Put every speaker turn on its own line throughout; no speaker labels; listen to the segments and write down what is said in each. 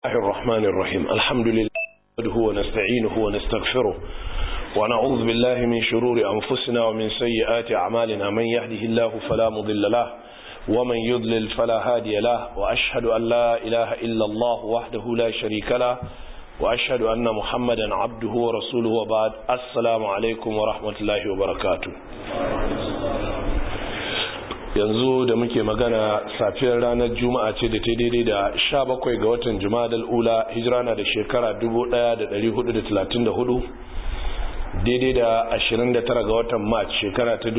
الله الرحمن الرحيم الحمد لله نحمده ونستعينه ونستغفره ونعوذ بالله من شرور أنفسنا ومن سيئات أعمالنا من يهده الله فلا مضل له ومن يضلل فلا هادي له وأشهد أن لا إله إلا الله وحده لا شريك له وأشهد أن محمدا عبده ورسوله وبعد السلام عليكم ورحمة الله وبركاته yanzu da muke magana safiyar ranar juma'a ce da ta daidai da sha bakwai ga watan juma'adal ula hijira na da shekara 1434 daidai da 29 ga watan march shekara ta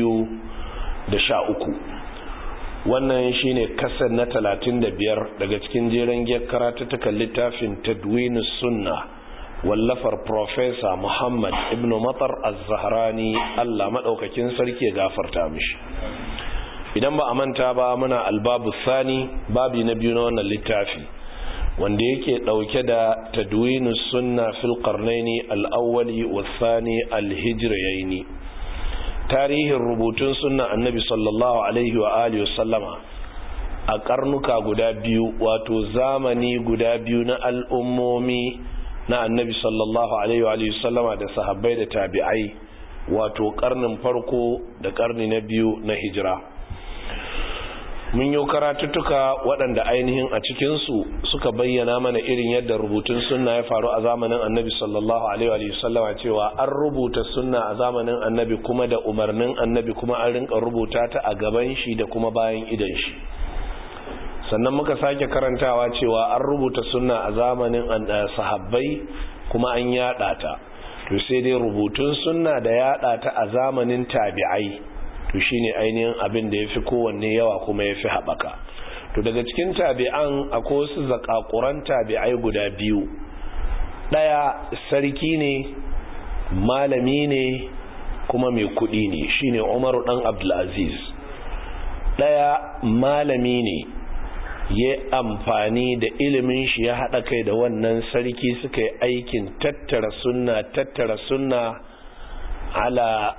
2013 wannan shine kasar na 35 daga cikin jeren gyar karatattakan littafin tadwinus sunna wallafar profesa muhammad ibn matar az-zahrani allah maɗaukakin sarki ya gafarta mishi idan ba a manta ba muna albabu sani babi na biyu na wannan littafi wanda yake dauke da tadwinus sunna fil qarnaini al-awwali was-thani al-hijrayaini tarihin rubutun sunna annabi sallallahu alaihi wa alihi wasallama a karnuka guda biyu wato zamani guda biyu na al'ummomi na annabi sallallahu alaihi wa alihi wasallama da sahabbai da tabi'ai wato karnin farko da karni na biyu na hijira mun yi karatuttuka waɗanda ainihin a cikinsu suka bayyana mana irin yadda rubutun sunna ya faru a zamanin annabi sallallahu alaihi wasallama cewa an rubuta sunna a zamanin annabi kuma da umarnin annabi kuma an rinka rubuta ta a gaban shi da kuma bayan idan shi sannan muka sake karantawa cewa an rubuta sunna a zamanin sahabbai kuma an yada ta to sai dai rubutun sunna da yada ta a zamanin tabi'ai to shine ainihin abin da yafi kowanne yawa kuma yafi haɓaka to daga cikin tabi'an akwai wasu zakakuran tabi'ai guda biyu ɗaya sarki ne malami ne kuma mai kuɗi ne shine umaru ɗan abdulaziz ɗaya malami ne ya amfani da ilimin shi ya haɗa kai da wannan sarki suka yi aikin tattara sunna tattara sunna ala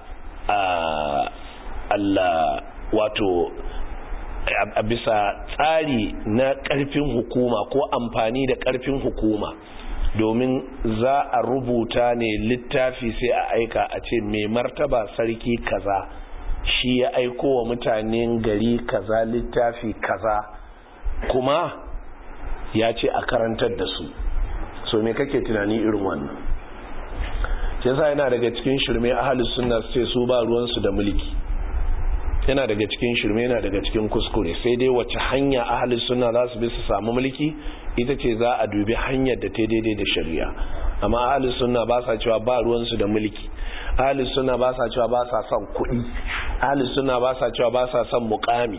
Allah wato a bisa tsari na ƙarfin hukuma ko amfani da ƙarfin hukuma domin za a rubuta ne littafi sai a aika a ce mai martaba sarki kaza shi ya aiko wa mutanen gari kaza littafi kaza kuma ya ce a karantar da su so me kake tunani irin wannan yasa yana daga cikin shirme ahalus sunna sai su ba ruwansu da mulki yana daga cikin shirme yana daga cikin kuskure sai dai wace hanya ahalin suna za su bi su samu mulki ita ce za a dubi hanyar da ta daidai da shari'a amma ahalin suna ba sa cewa ba ruwansu da mulki ahalin suna ba sa cewa ba sa son kuɗi ahalin suna ba sa cewa ba sa son mukami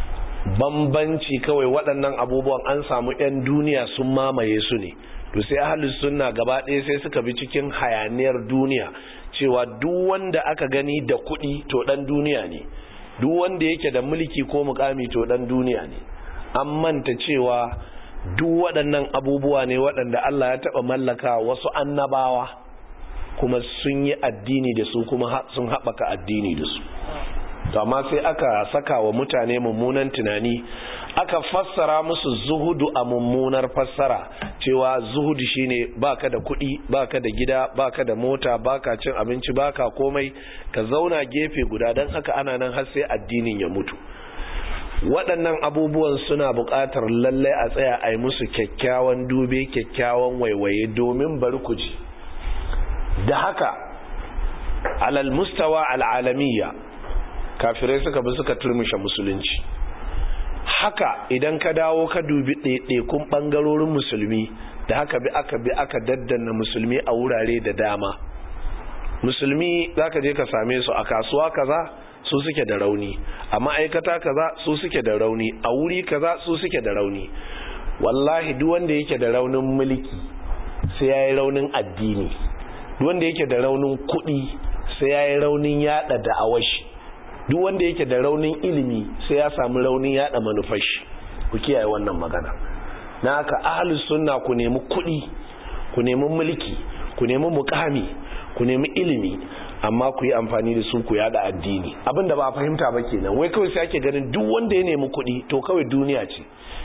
bambanci kawai waɗannan abubuwan an samu 'yan duniya sun mamaye su ne to sai ahalin suna gaba ɗaya sai suka bi cikin hayaniyar duniya cewa duk wanda aka gani da kuɗi to ɗan duniya ne duk wanda yake da mulki ko mukami to dan duniya ne an manta cewa duk waɗannan abubuwa ne waɗanda Allah ya taɓa mallaka wasu annabawa kuma sun yi addini da su kuma sun haɓaka addini da su to amma sai aka saka wa mutane mummunan tunani aka fassara musu zuhudu a mummunar fassara cewa zuhudu shine baka da kuɗi baka da gida baka da mota baka cin abinci baka komai ka zauna gefe guda don haka ana nan har sai addinin ya mutu waɗannan abubuwan suna buƙatar lallai a tsaya a yi musu kyakkyawan dube kyakkyawan waiwaye domin bari ku ji da haka alal mustawa al'alamiyya kafirai suka bi suka turmushe musulunci haka idan ka dawo ka dubi ɗaiɗaikun ɓangarorin musulmi da haka bi aka bi aka daddana musulmi a wurare da dama musulmi za ka je ka same su a kasuwa kaza su suke da rauni a ma'aikata kaza su suke da rauni a wuri kaza su suke da rauni wallahi duk wanda yake da raunin mulki sai ya yi raunin addini duk wanda yake da raunin kuɗi sai ya yi raunin yada da'awashi duk wanda yake da raunin ilimi sai ya samu raunin yada manufashi ku kiyaye wannan magana na haka ahlus sunna ku nemi kuɗi ku nemi mulki ku nemi mukami ku nemi ilimi amma ku yi amfani da su ku yada addini abinda ba a fahimta ba kenan wai kawai sai ake ganin duk wanda ya nemi kuɗi to kawai duniya ce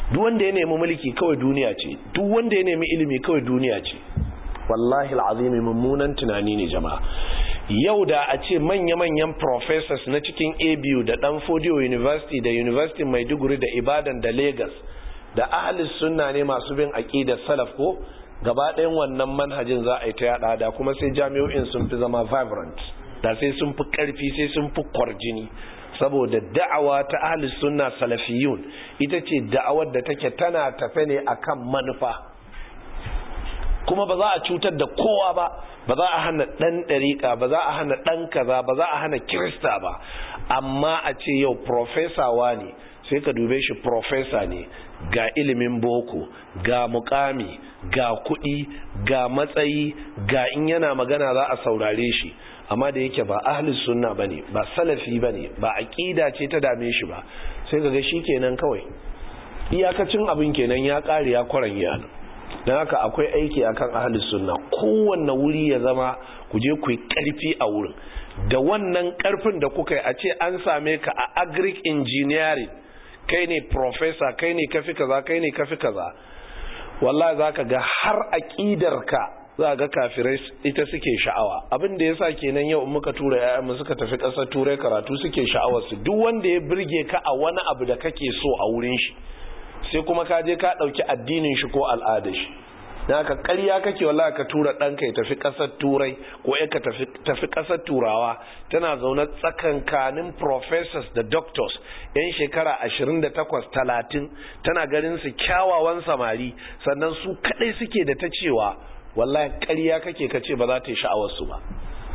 duk wanda ya nemi mulki kawai duniya ce duk wanda ya nemi ilimi kawai duniya ce wallahi al'azimi mummunan tunani ne jama'a yau da a ce manya-manyan professors na cikin abu da dan fodio university da university maiduguri da ibadan da lagos da ahalis sunna ne masu bin aƙidar salaf ko gaba ɗayan wannan manhajin za a yi ta yada da kuma sai jami'o'in sun fi zama vibrant da sai sun fi ƙarfi sai sun fi kwarjini saboda da'awa ta ahalis sunna salafiyun ita ce da'awar da take tana tafe ne akan manufa kuma ba za a cutar da kowa ba ba za a hana ɗan ɗariƙa ba za a hana ɗan kaza ba za a hana kirista ba amma a ce yau profesawa ne sai ka dube shi profesa ne ga ilimin boko ga mukami ga kuɗi ga matsayi ga in yana magana za a saurare shi amma da yake ba ahlus sunna bane ba salafi bane ba aqida ce ta dame shi ba sai kaga shi kenan kawai iyakacin abin kenan ya kare ya kwaran yana don haka akwai aiki akan ahlus sunna kowanne wuri ya zama ku je ku yi karfi a wurin da wannan karfin da kuka yi a ce an same ka a agric engineering kai ne professor kai ne kafi kaza kai ne kafi kaza wallahi zaka ga har aqidar ka za ga kafirai ita suke sha'awa abin da yasa kenan yau muka tura ƴaƴanmu suka tafi ƙasar turai karatu suke sha'awar su duk wanda ya burge ka a wani abu da kake so a wurin shi sai kuma ka je ka ɗauki addinin shi ko al'adar shi na ka ƙarya kake wallahi ka tura ɗanka ya tafi ƙasar turai ko ya ka tafi ƙasar turawa tana zaune tsakankanin professors da doctors yan shekara 28-30 tana ganin su kyawawan samari sannan su kaɗai suke da ta cewa wallahi ƙarya kake ka ce ba za ta yi sha'awarsu ba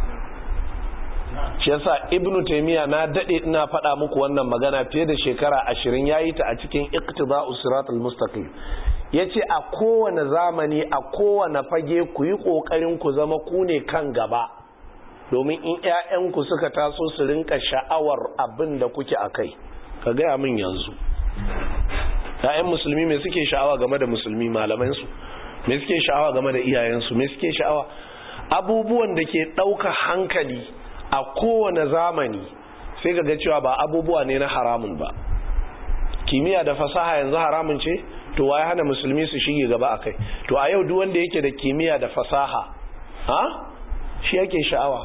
shi yasa ibnu taymiya na dade ina faɗa muku wannan magana fiye da shekara ashirin yayi ta a cikin iqtida'us siratal mustaqim yace a kowane zamani a kowane fage ku yi kokarin ku zama ku ne kan gaba domin in ƴaƴanku suka taso su rinka sha'awar abin da kuke akai ka gaya min yanzu ƴaƴan musulmi me suke sha'awa game da musulmi malaman su me suke sha'awa game da iyayensu me suke sha'awa abubuwan da ke ɗauka hankali a kowane zamani sai ga cewa ba abubuwa ne na haramun ba kimiyya da fasaha yanzu haramun ce to waye hana musulmi su shige gaba akai to a yau duk wanda yake da kimiyya da fasaha ha shi yake sha'awa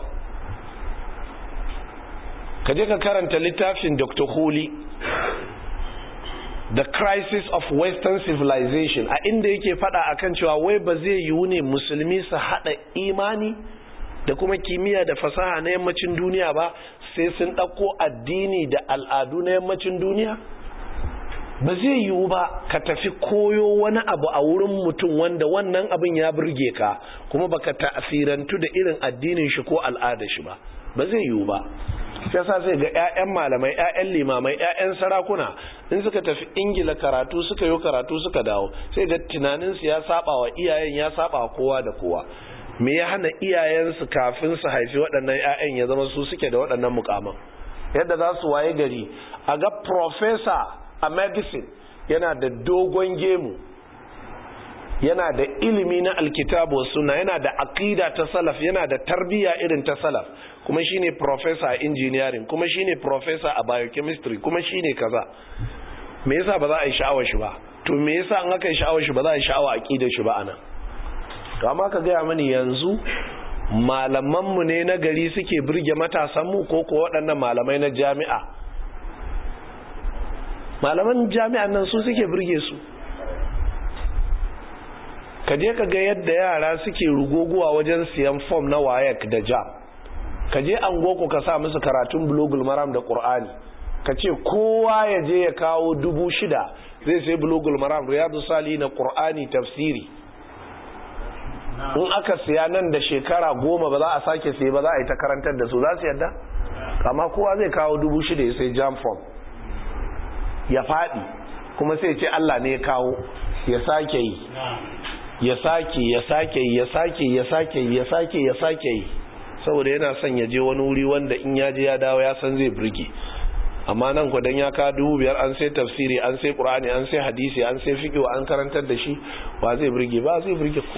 ka je ka karanta littafin Dr. Huli The Crisis of Western Civilization a inda yake fada akan cewa wai ba zai yiwu ne musulmi su hada imani da kuma kimiyya da fasaha na yammacin duniya ba sai sun ɗauko addini da al'adu na yammacin duniya ba zai yiwu ba ka tafi koyo wani abu a wurin mutum wanda wannan abin ya burge ka kuma baka ta'asirantu da irin addinin shi ko al'adar shi ba ba zai yiwu ba sai sa sai ga 'ya'yan malamai 'ya'yan limamai 'ya'yan sarakuna in suka tafi ingila karatu suka yi karatu suka dawo sai ga tunaninsu ya saba wa iyayen ya saba wa kowa da kowa me ya hana iyayensu kafin su haifi waɗannan 'ya'yan ya zama su suke da waɗannan mukaman yadda za su waye gari a ga professor a medicine yana da dogon gemu yana da ilimi na alkitabu suna yana da aqida ta salaf yana da tarbiya irin ta salaf kuma shine professor a engineering kuma shine professor a biochemistry kuma shine kaza me yasa ba za a yi sha'awar shi ba to me yasa an aka yi sha'awar shi ba za a yi sha'awa aqidar shi ba anan to amma ka gaya mani yanzu malamanmu ne na gari suke birge matasanmu ko ko waɗannan malamai na jami'a malaman jami'an nan su suke birge su ka je ka ga yadda yara suke rugoguwa wajen siyan fom na wayek da jam ka je an goko ka sa musu karatun bulogul maram da ƙur'ani ka ce kowa ya je ya kawo dubu shida zai sai bulogul maram riyadu sali na ƙur'ani tafsiri in aka siya nan da shekara goma ba za a sake sai ba za a yi ta karantar da su za su yadda amma kowa zai kawo dubu shida ya sai jam form ya faɗi kuma sai ce Allah ne ya kawo ya sake yi ya sake ya sake ya sake ya sake ya sake ya sake yi saboda yana son ya je wani wuri wanda in ya je ya dawo ya san zai burge amma nan ku dan ya ka dubu biyar an sai tafsiri an sai qur'ani an sai hadisi an sai fiqh an karantar da shi ba zai burge ba zai burge ku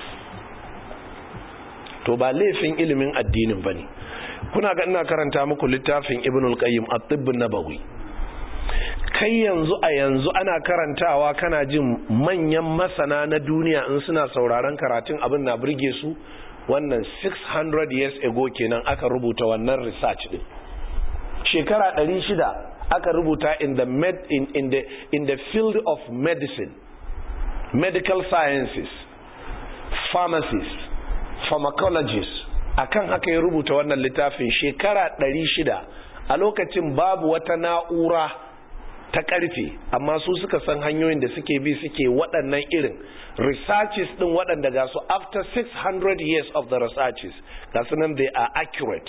to ba laifin ilimin addinin bane kuna ga ina karanta muku littafin ibnul qayyim at-tibb nabawi kai yanzu a yanzu ana karantawa kana jin manyan masana na duniya in suna sauraron karatun abin na burge su wannan 600 years ago kenan aka rubuta wannan research din shekara 600 aka rubuta in the med in, in the in the field of medicine medical sciences pharmacies pharmacologists akan haka ya rubuta wannan littafin shekara 600 a lokacin babu wata na'ura ta karfe amma su suka san hanyoyin da suke bi suke waɗannan irin researches din waɗanda ga su after 600 years of the researches ga su nan they are accurate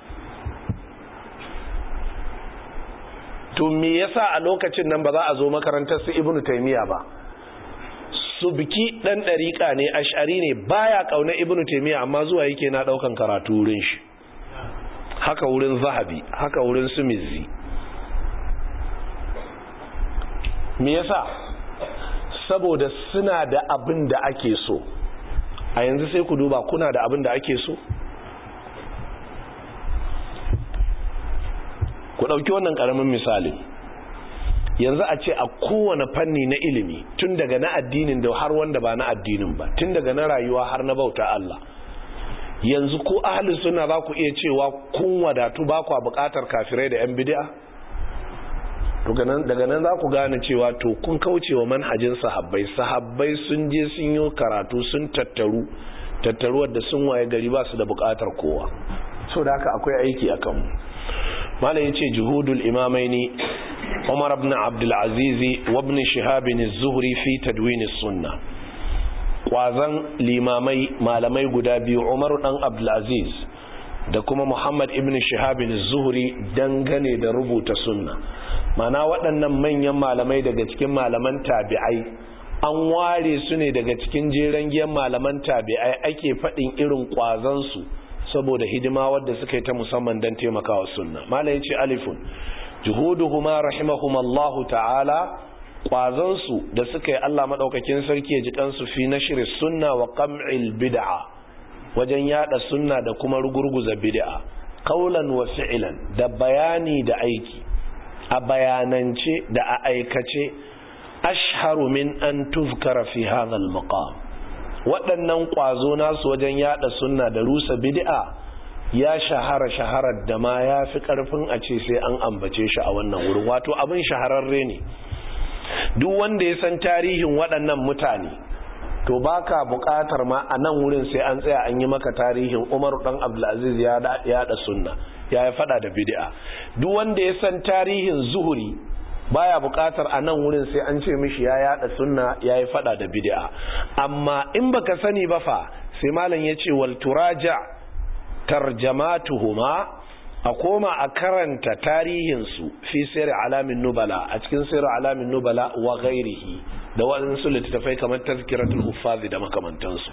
to me yasa a lokacin nan ba za a zo makarantar su ibnu taymiya ba su biki dan dariƙa ne ash'ari ne baya kauna ibnu taymiya amma zuwa yake na daukan karatu wurin shi haka wurin zahabi haka wurin su mizzi me yasa saboda suna da abin da ake so a yanzu sai ku duba kuna da abin da ake so ku ɗauki wannan ƙaramin misali yanzu a ce a kowane fanni na ilimi tun daga na addinin da har wanda ba na addinin ba tun daga na rayuwa har na bauta Allah yanzu ko ahalin suna za ku iya cewa kun wadatu ba kwa buƙatar kafirai da 'yan bid'a daga nan za ku gane cewa to kun kauce wa manhajin sahabbai sahabbai sun je sun yi karatu sun tattaru tattaruwar da sun waye gari ba su da buƙatar kowa so da haka akwai aiki a kanmu mala ya ce juhudul imamaini umar ibn abdulaziz wa ibn shihab az-zuhri fi tadwin sunna kwazan limamai malamai guda biyu umar dan abdulaziz da kuma muhammad ibn shihab az-zuhri dangane da rubuta sunna mana waɗannan manyan malamai daga cikin malaman tabi'ai an ware su ne daga cikin jeren giyan malaman tabi'ai ake faɗin irin kwazansu saboda hidima wadda suka yi ta musamman don taimakawa sunna malai ce alifun juhuduhuma rahimahumallahu ta'ala kwazansu da suka yi Allah madaukakin sarki ya ji kansu fi nashri sunna wa qam'il bid'a wajen yada sunna da kuma rugurguza bid'a qaulan wa fi'lan da bayani da aiki a bayanance da a aikace ashharu min an tuzkara fi hadha al-maqam waɗannan ƙwazo nasu wajen yada sunna da rusa bid'a ya shahara shaharar da ma ya fi ƙarfin a ce sai an ambace shi a wannan wurin wato abin shahararre ne duk wanda ya san tarihin waɗannan mutane to baka buƙatar ma a nan wurin sai an tsaya an yi maka tarihin umaru ɗan abdulaziz ya yada sunna ya yi faɗa da bid'a duk wanda ya san tarihin zuhuri baya bukatar a nan wurin sai an ce mishi ya yada sunna ya yi fada da bid'a amma in baka sani ba fa sai malam ya ce wal turaja tarjamatuhuma a koma a karanta tarihinsu fi sayar alamin nubala a cikin sayar alamin nubala wa ghairihi da waɗansu littattafai kamar tazkiratul huffazi da makamantansu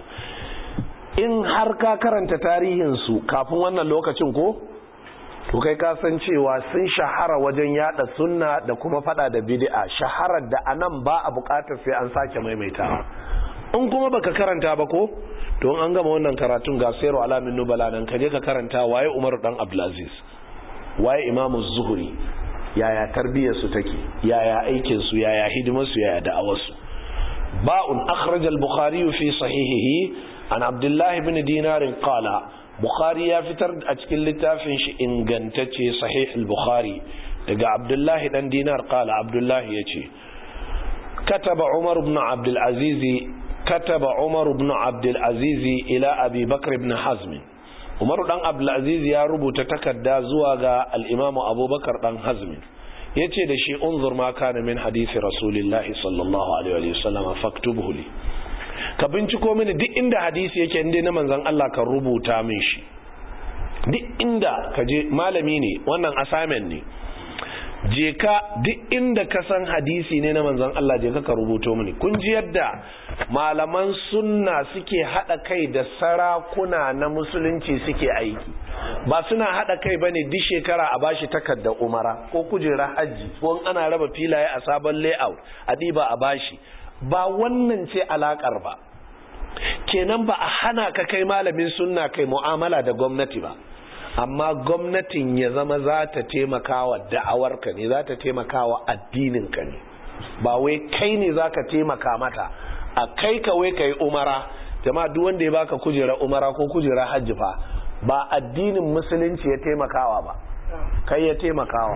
in har ka karanta tarihinsu kafin wannan lokacin ko to kai ka san cewa sun shahara wajen yada sunna da kuma fada da bid'a shaharar da anan ba a bukatar sai an sake maimaitawa in kuma baka karanta ba ko to an gama wannan karatun ga sayru alamin nubala nan kaje ka karanta waye Umar dan Abdulaziz waye Imam Zuhri yaya tarbiyyar su take yaya aikin su yaya hidimar su yaya da'awar su ba'un akhraj al-bukhari fi sahihihi an Abdullah ibn Dinar qala Bukhari ya fitar a cikin littafin shi ingantacce sahih al-Bukhari daga Abdullahi dan Dinar kala Abdullahi yace kataba Umar ibn Abdul Aziz kataba Umar ibn Abdul Aziz ila Abi Bakr ibn Hazm Umar dan Abdul Aziz ya rubuta takarda zuwa ga al-Imam Abubakar dan Hazm yace da shi unzur ma kana min hadisi Rasulillahi sallallahu alaihi wa sallam faktubhu li ka binciko mini duk inda hadisi yake inda na manzan Allah ka rubuta min shi duk inda ka je malami ne wannan assignment ne je ka duk inda ka san hadisi ne na manzan Allah je ka ka rubuto mini kun ji yadda malaman sunna suke hada kai da sarakuna na musulunci suke aiki ba suna hada kai bane duk shekara a bashi takardar umara ko kujera hajji ko ana raba filaye a sabon layout a diba a bashi ba wannan ce alakar ba kenan ba a hana ka kai malamin sunna kai mu'amala da gwamnati ba amma gwamnatin ya zama za ta taimaka wa da'awarka ne za ta taimaka wa addininka ne ba wai kai ne za ka taimaka mata a kai ka wai ka yi umara jama'a duk wanda ya baka kujera umara ko kujera hajji fa ba addinin musulunci ya taimakawa ba kai ya taimakawa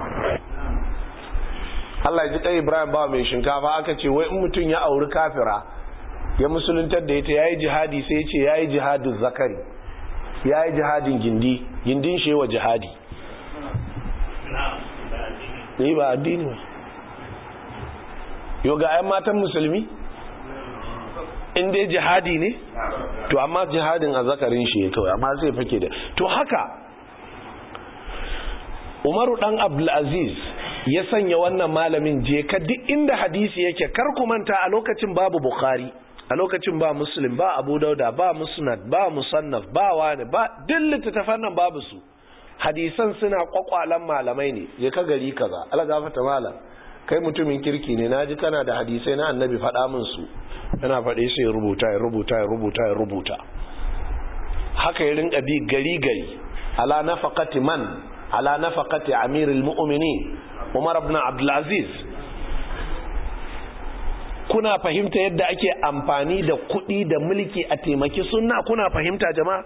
Allah ji kai Ibrahim ba mai shinkafa aka ce wai in mutum ya auri kafira ya musuluntar da ita yayi jihadi sai ya ce yayi jihadin zakari yayi jihadin gindi gindin shi wa jihadi ne ba addini ba yau ga ayan matan musulmi in dai jihadi ne to amma jihadin a zakarin shi ya kawai amma zai fake da to haka umaru dan abdulaziz ya sanya wannan malamin je ka duk inda hadisi yake kar ku manta a lokacin babu bukhari a lokacin ba muslim ba abu dauda ba musnad ba musannaf ba wani ba duk littattafan nan babu su hadisan suna kwakwalan malamai ne je ka gari kaza algafata malam kai mutumin kirki ne naji kana da hadisai na annabi faɗa min su yana faɗe sai ya rubuta ya rubuta ya rubuta ya rubuta haka ya rinka bi gari gari ala nafaqati man ala nafaqati amirul mu'minin Umar ibn Abdul Aziz kuna fahimta yadda ake amfani da kuɗi da mulki a taimaki sunna kuna fahimta jama'a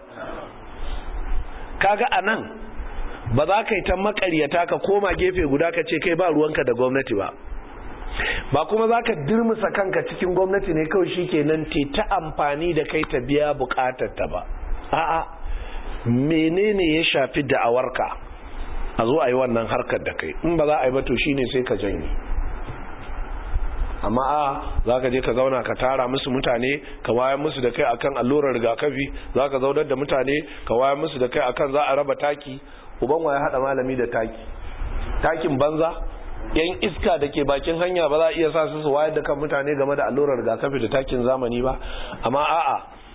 kaga anan ba za ka yi ta makaryata ka koma gefe guda ka ce kai ba ruwanka da gwamnati ba ba kuma za ka dirmusa kanka cikin gwamnati ne kawai shi kenan te ta amfani da kai ta biya bukatar ta ba a'a menene ya shafi da'awarka a zo a yi wannan harkar da kai in ba za a yi ba to shine sai ka janye amma a za ka je ka zauna ka tara musu mutane ka wayar musu da kai akan allurar rigakafi za ka zaunar da mutane ka wayar musu da kai akan za a raba taki uban wa ya haɗa malami da taki takin banza yan iska da ke bakin hanya ba za a iya sa su su wayar da kan mutane game da allurar rigakafi da takin zamani ba amma a'a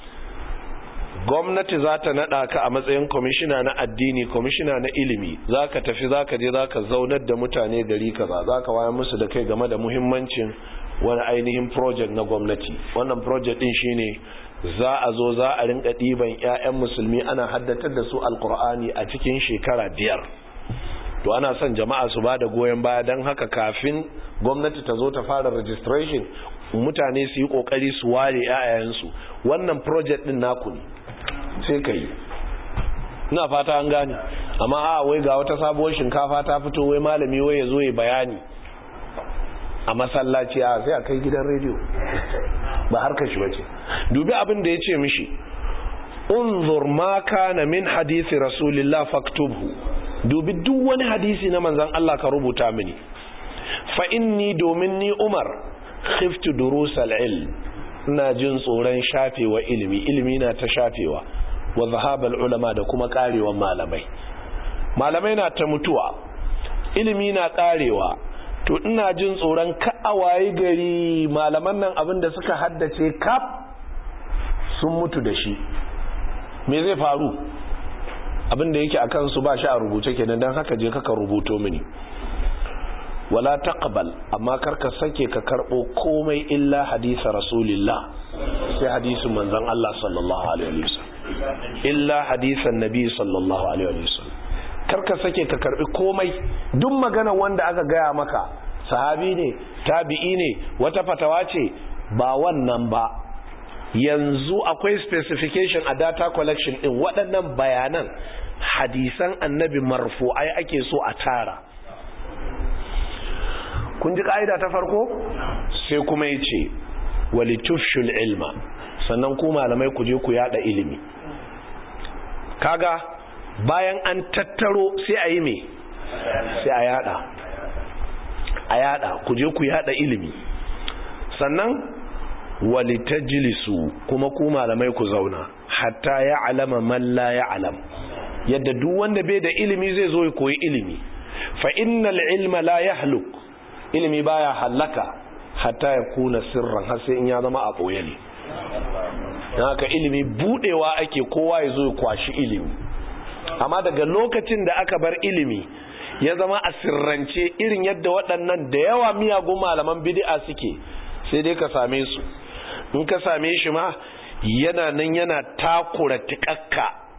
gwamnati za ta naɗa ka a matsayin kwamishina na addini kwamishina na ilimi za ka tafi za ka je za ka zaunar da mutane gari kaza za ka wayar musu da kai game da muhimmancin wani ainihin project na gwamnati wannan project din shine za a zo za a rinka ɗiban 'ya'yan musulmi ana haddatar da su alkur'ani a cikin shekara biyar to ana son jama'a su ba da goyon baya don haka kafin gwamnati ta zo ta fara registration mutane su yi kokari su ware 'ya'yansu wannan project din naku ne sai ka yi ina fata an gane amma a wai ga wata sabuwar shinkafa ta fito wai malami wai ya zo ya bayani a masallaci a sai a kai gidan rediyo ba harkar shi bace dubi abin da ya ce mishi unzur ma kana min hadisi rasulillah faktubhu dubi duk wani hadisi na manzon Allah ka rubuta mini fa inni domin ni Umar khiftu durusal ilm ina jin tsoron shafewa ilimi ilimi na ta shafewa wa zahabal ulama da kuma karewan malamai malamai na ta mutuwa ilimi na karewa to ina jin tsoron ka'awaye gari malaman nan abin da suka haddace kaf sun mutu da shi me zai faru abin da yake akan su ba shi a rubuce kenan don haka je kaka rubuto mini wala taqbal amma karka sake ka karbo komai illa hadisa rasulillah sai hadisin manzon Allah sallallahu alaihi wasallam illa hadisan nabi sallallahu alaihi wasallam karka sake ka karbi komai duk magana wanda aka gaya maka sahabi ne tabi'i ne wata fatawa ce ba wannan ba yanzu akwai specification a data collection din waɗannan bayanan hadisan annabi marfu'ai ake so a tara kun ji ka'ida ta farko sai kuma ya ce walitufshul ilma sannan ku malamai ku je ku yada ilimi kaga bayan an tattaro sai a yi me sai a yada a yada ku je ku yada ilimi sannan walitajlisu kuma ku malamai ku zauna hatta ya alama man la ya alam yadda duk wanda bai da ilimi zai zo ya koyi ilimi fa innal ilma la yahluk ilimi baya hallaka hatta ya kuna sirran har sai in ya zama a boye ne don haka ilimi budewa ake kowa ya zo ya kwashi ilimi amma daga lokacin da aka bar ilimi ya zama a sirrance irin yadda waɗannan da yawa miyagun malaman bid'a suke sai dai ka same su in ka same shi ma yana nan yana takura tikakka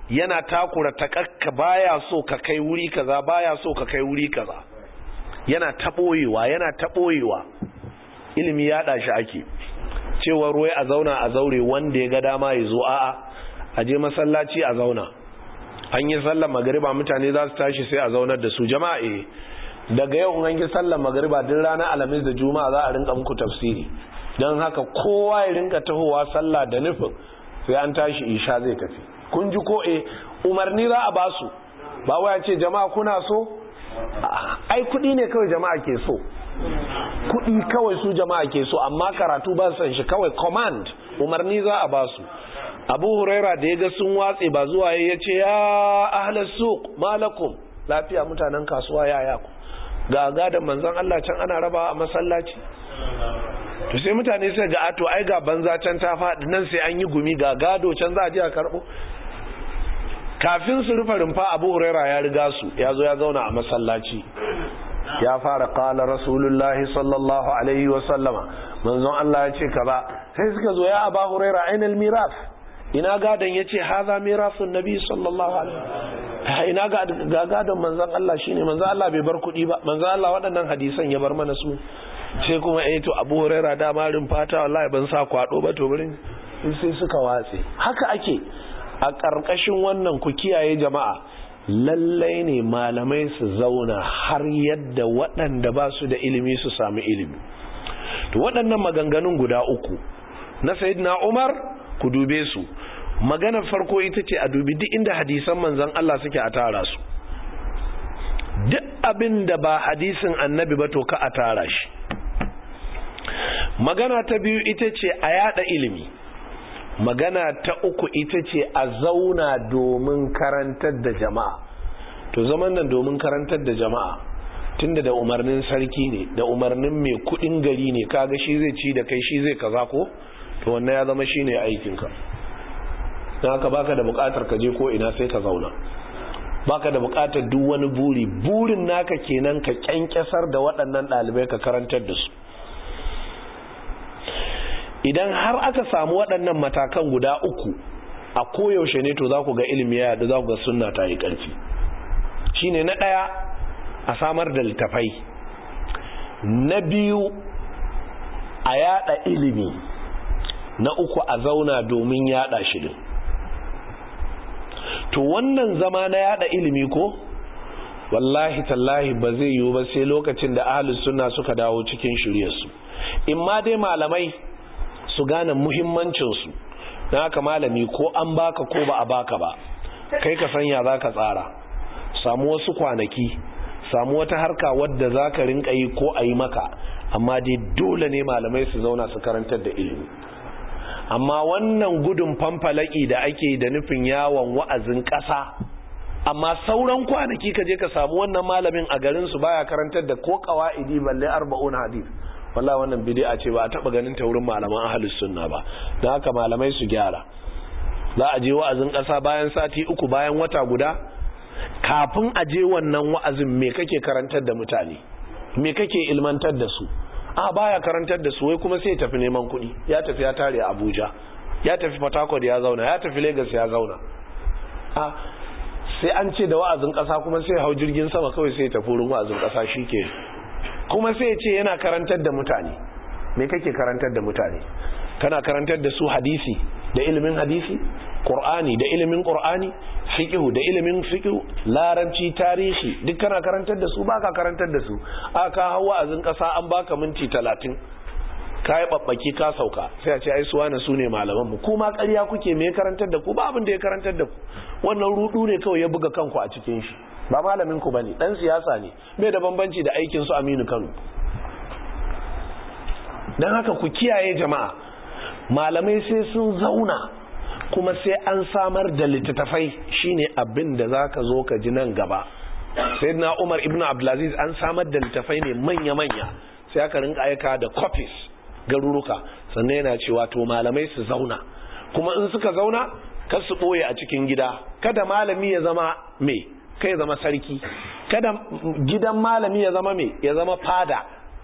yana takura takakka baya so ka kai wuri kaza baya so ka kai wuri kaza yana taɓoyewa yana taɓoyewa ilimi ya shi ake cewa ruwai a zauna a zaure wanda ya ga dama ya zo a'a a je masallaci a zauna an yi sallar magariba mutane za su tashi sai a zaunar da su jama'a eh daga yau an yi sallar magariba duk ranar alhamis da juma'a za a rinka muku tafsiri don haka kowa ya rinka tahowa sallah da nufin sai an tashi isha zai tafi kun ji ko eh umarni za a basu ba waya ce jama'a kuna so ai kudi ne kawai jama'a ke so kudi kawai su jama'a ke so amma karatu ba san shi kawai command umarni za a basu abu huraira da ya ga sun watse ba zuwa ya ce ya ahlas suq malakum lafiya mutanen kasuwa ya ya ku ga gadan manzon Allah can ana raba a masallaci to sai mutane sai ga ato ai ga banza can ta faɗi nan sai an yi gumi ga gado can za a je a karɓo kafin su rufe rumfa abu huraira ya riga su ya zo ya zauna a masallaci ya fara kala rasulullahi sallallahu alaihi wa sallama manzon Allah ya ce kaza sai suka zo ya aba huraira ainal miraf ina gadon ya ce haza mirafin nabi sallallahu alaihi ina ga gadon manzon Allah shine manzon Allah bai bar kuɗi ba manzon Allah waɗannan hadisan ya bar mana su sai kuma eh to Abu Huraira da marin fata wallahi ban sa kwado ba to burin sai suka watse haka ake a ƙarƙashin wannan ku kiyaye jama'a lallai ne malamai su zauna har yadda waɗanda ba su da ilimi su sami ilimi to waɗannan maganganun guda uku na sayyidina Umar ku dube su maganar farko ita ce a dubi duk inda hadisan manzon Allah suke a tara su duk abin da ba hadisin annabi ba to ka a tara shi magana ta biyu ita ce a yada ilimi magana ta uku ita ce a zauna domin karantar da jama'a to zaman nan domin karantar da jama'a tunda da umarnin sarki ne da umarnin mai kudin gari ne kaga shi zai ci da kai shi zai kaza ko to wannan ya zama shine aikinka don haka baka da bukatar ka je ko ina sai ka zauna baka da bukatar duk wani buri burin naka kenan ka kyankyasar da waɗannan ɗalibai ka karantar da su idan har aka samu waɗannan matakan guda uku a koyaushe ne to za ku ga ilimi ya yadda za ku ga sunna ta yi ƙarfi shine na ɗaya a samar da littafai na biyu a yada ilimi na uku a zauna domin yada shi din to wannan zama na yada ilimi ko wallahi tallahi ba zai yiwu ba sai lokacin da ahlus sunna suka dawo cikin shiryarsu in ma dai malamai su gane muhimmancinsu na haka malami ko an baka ko ba a baka ba kai ka sanya za ka tsara samu wasu kwanaki samu wata harka wadda za ka rinka yi ko a yi maka amma dai dole ne malamai su zauna su karantar da ilimi amma wannan gudun famfalaki da ake da nufin yawon wa'azin ƙasa amma sauran kwanaki ka je ka samu wannan malamin a garinsu baya karantar da ko kawa'idi balle arba'un hadith wallahi wannan bid'a ce ba a taba ganin ta wurin malaman ahlus sunna ba dan haka malamai su gyara za a je wa'azin ƙasa bayan sati uku bayan wata guda kafin a je wannan wa'azin me kake karantar da mutane me kake ilmantar da su a baya karantar da su wai kuma sai ya tafi neman kuɗi ya tafi ya tare a Abuja ya tafi Port Harcourt ya zauna ya tafi Lagos ya zauna a sai an ce da wa'azin ƙasa kuma sai hau jirgin sama kawai sai ya tafi wurin wa'azin ƙasa shike kuma sai ya ce yana karantar da mutane me kake karantar da mutane kana karantar da su hadisi da ilimin hadisi qur'ani da ilimin qur'ani fiqhu da ilimin fiqhu laranci tarihi duk kana karantar da su baka karantar da su aka hawa azin kasa an baka minti 30 kai babbaki ka sauka sai a ce ai su wani sune malaman mu kuma ƙarya kuke me karantar da ku ba abin da ya karantar da ku wannan rudu ne kawai ya buga kanku a cikin shi ba malamin ku bane dan siyasa ne bai da bambanci da aikin su Aminu Kano dan haka ku kiyaye jama'a malamai sai sun zauna kuma sai an samar da littattafai shine abin da zaka zo ka ji nan gaba sayyidina Umar ibn Abdulaziz an samar da littattafai ne manya-manya sai aka rinka aika da copies garuruka sannan yana cewa to malamai su zauna kuma in suka zauna kar su boye a cikin gida kada malami ya zama me kai ya zama sarki kada gidan malami ya zama me ya zama fada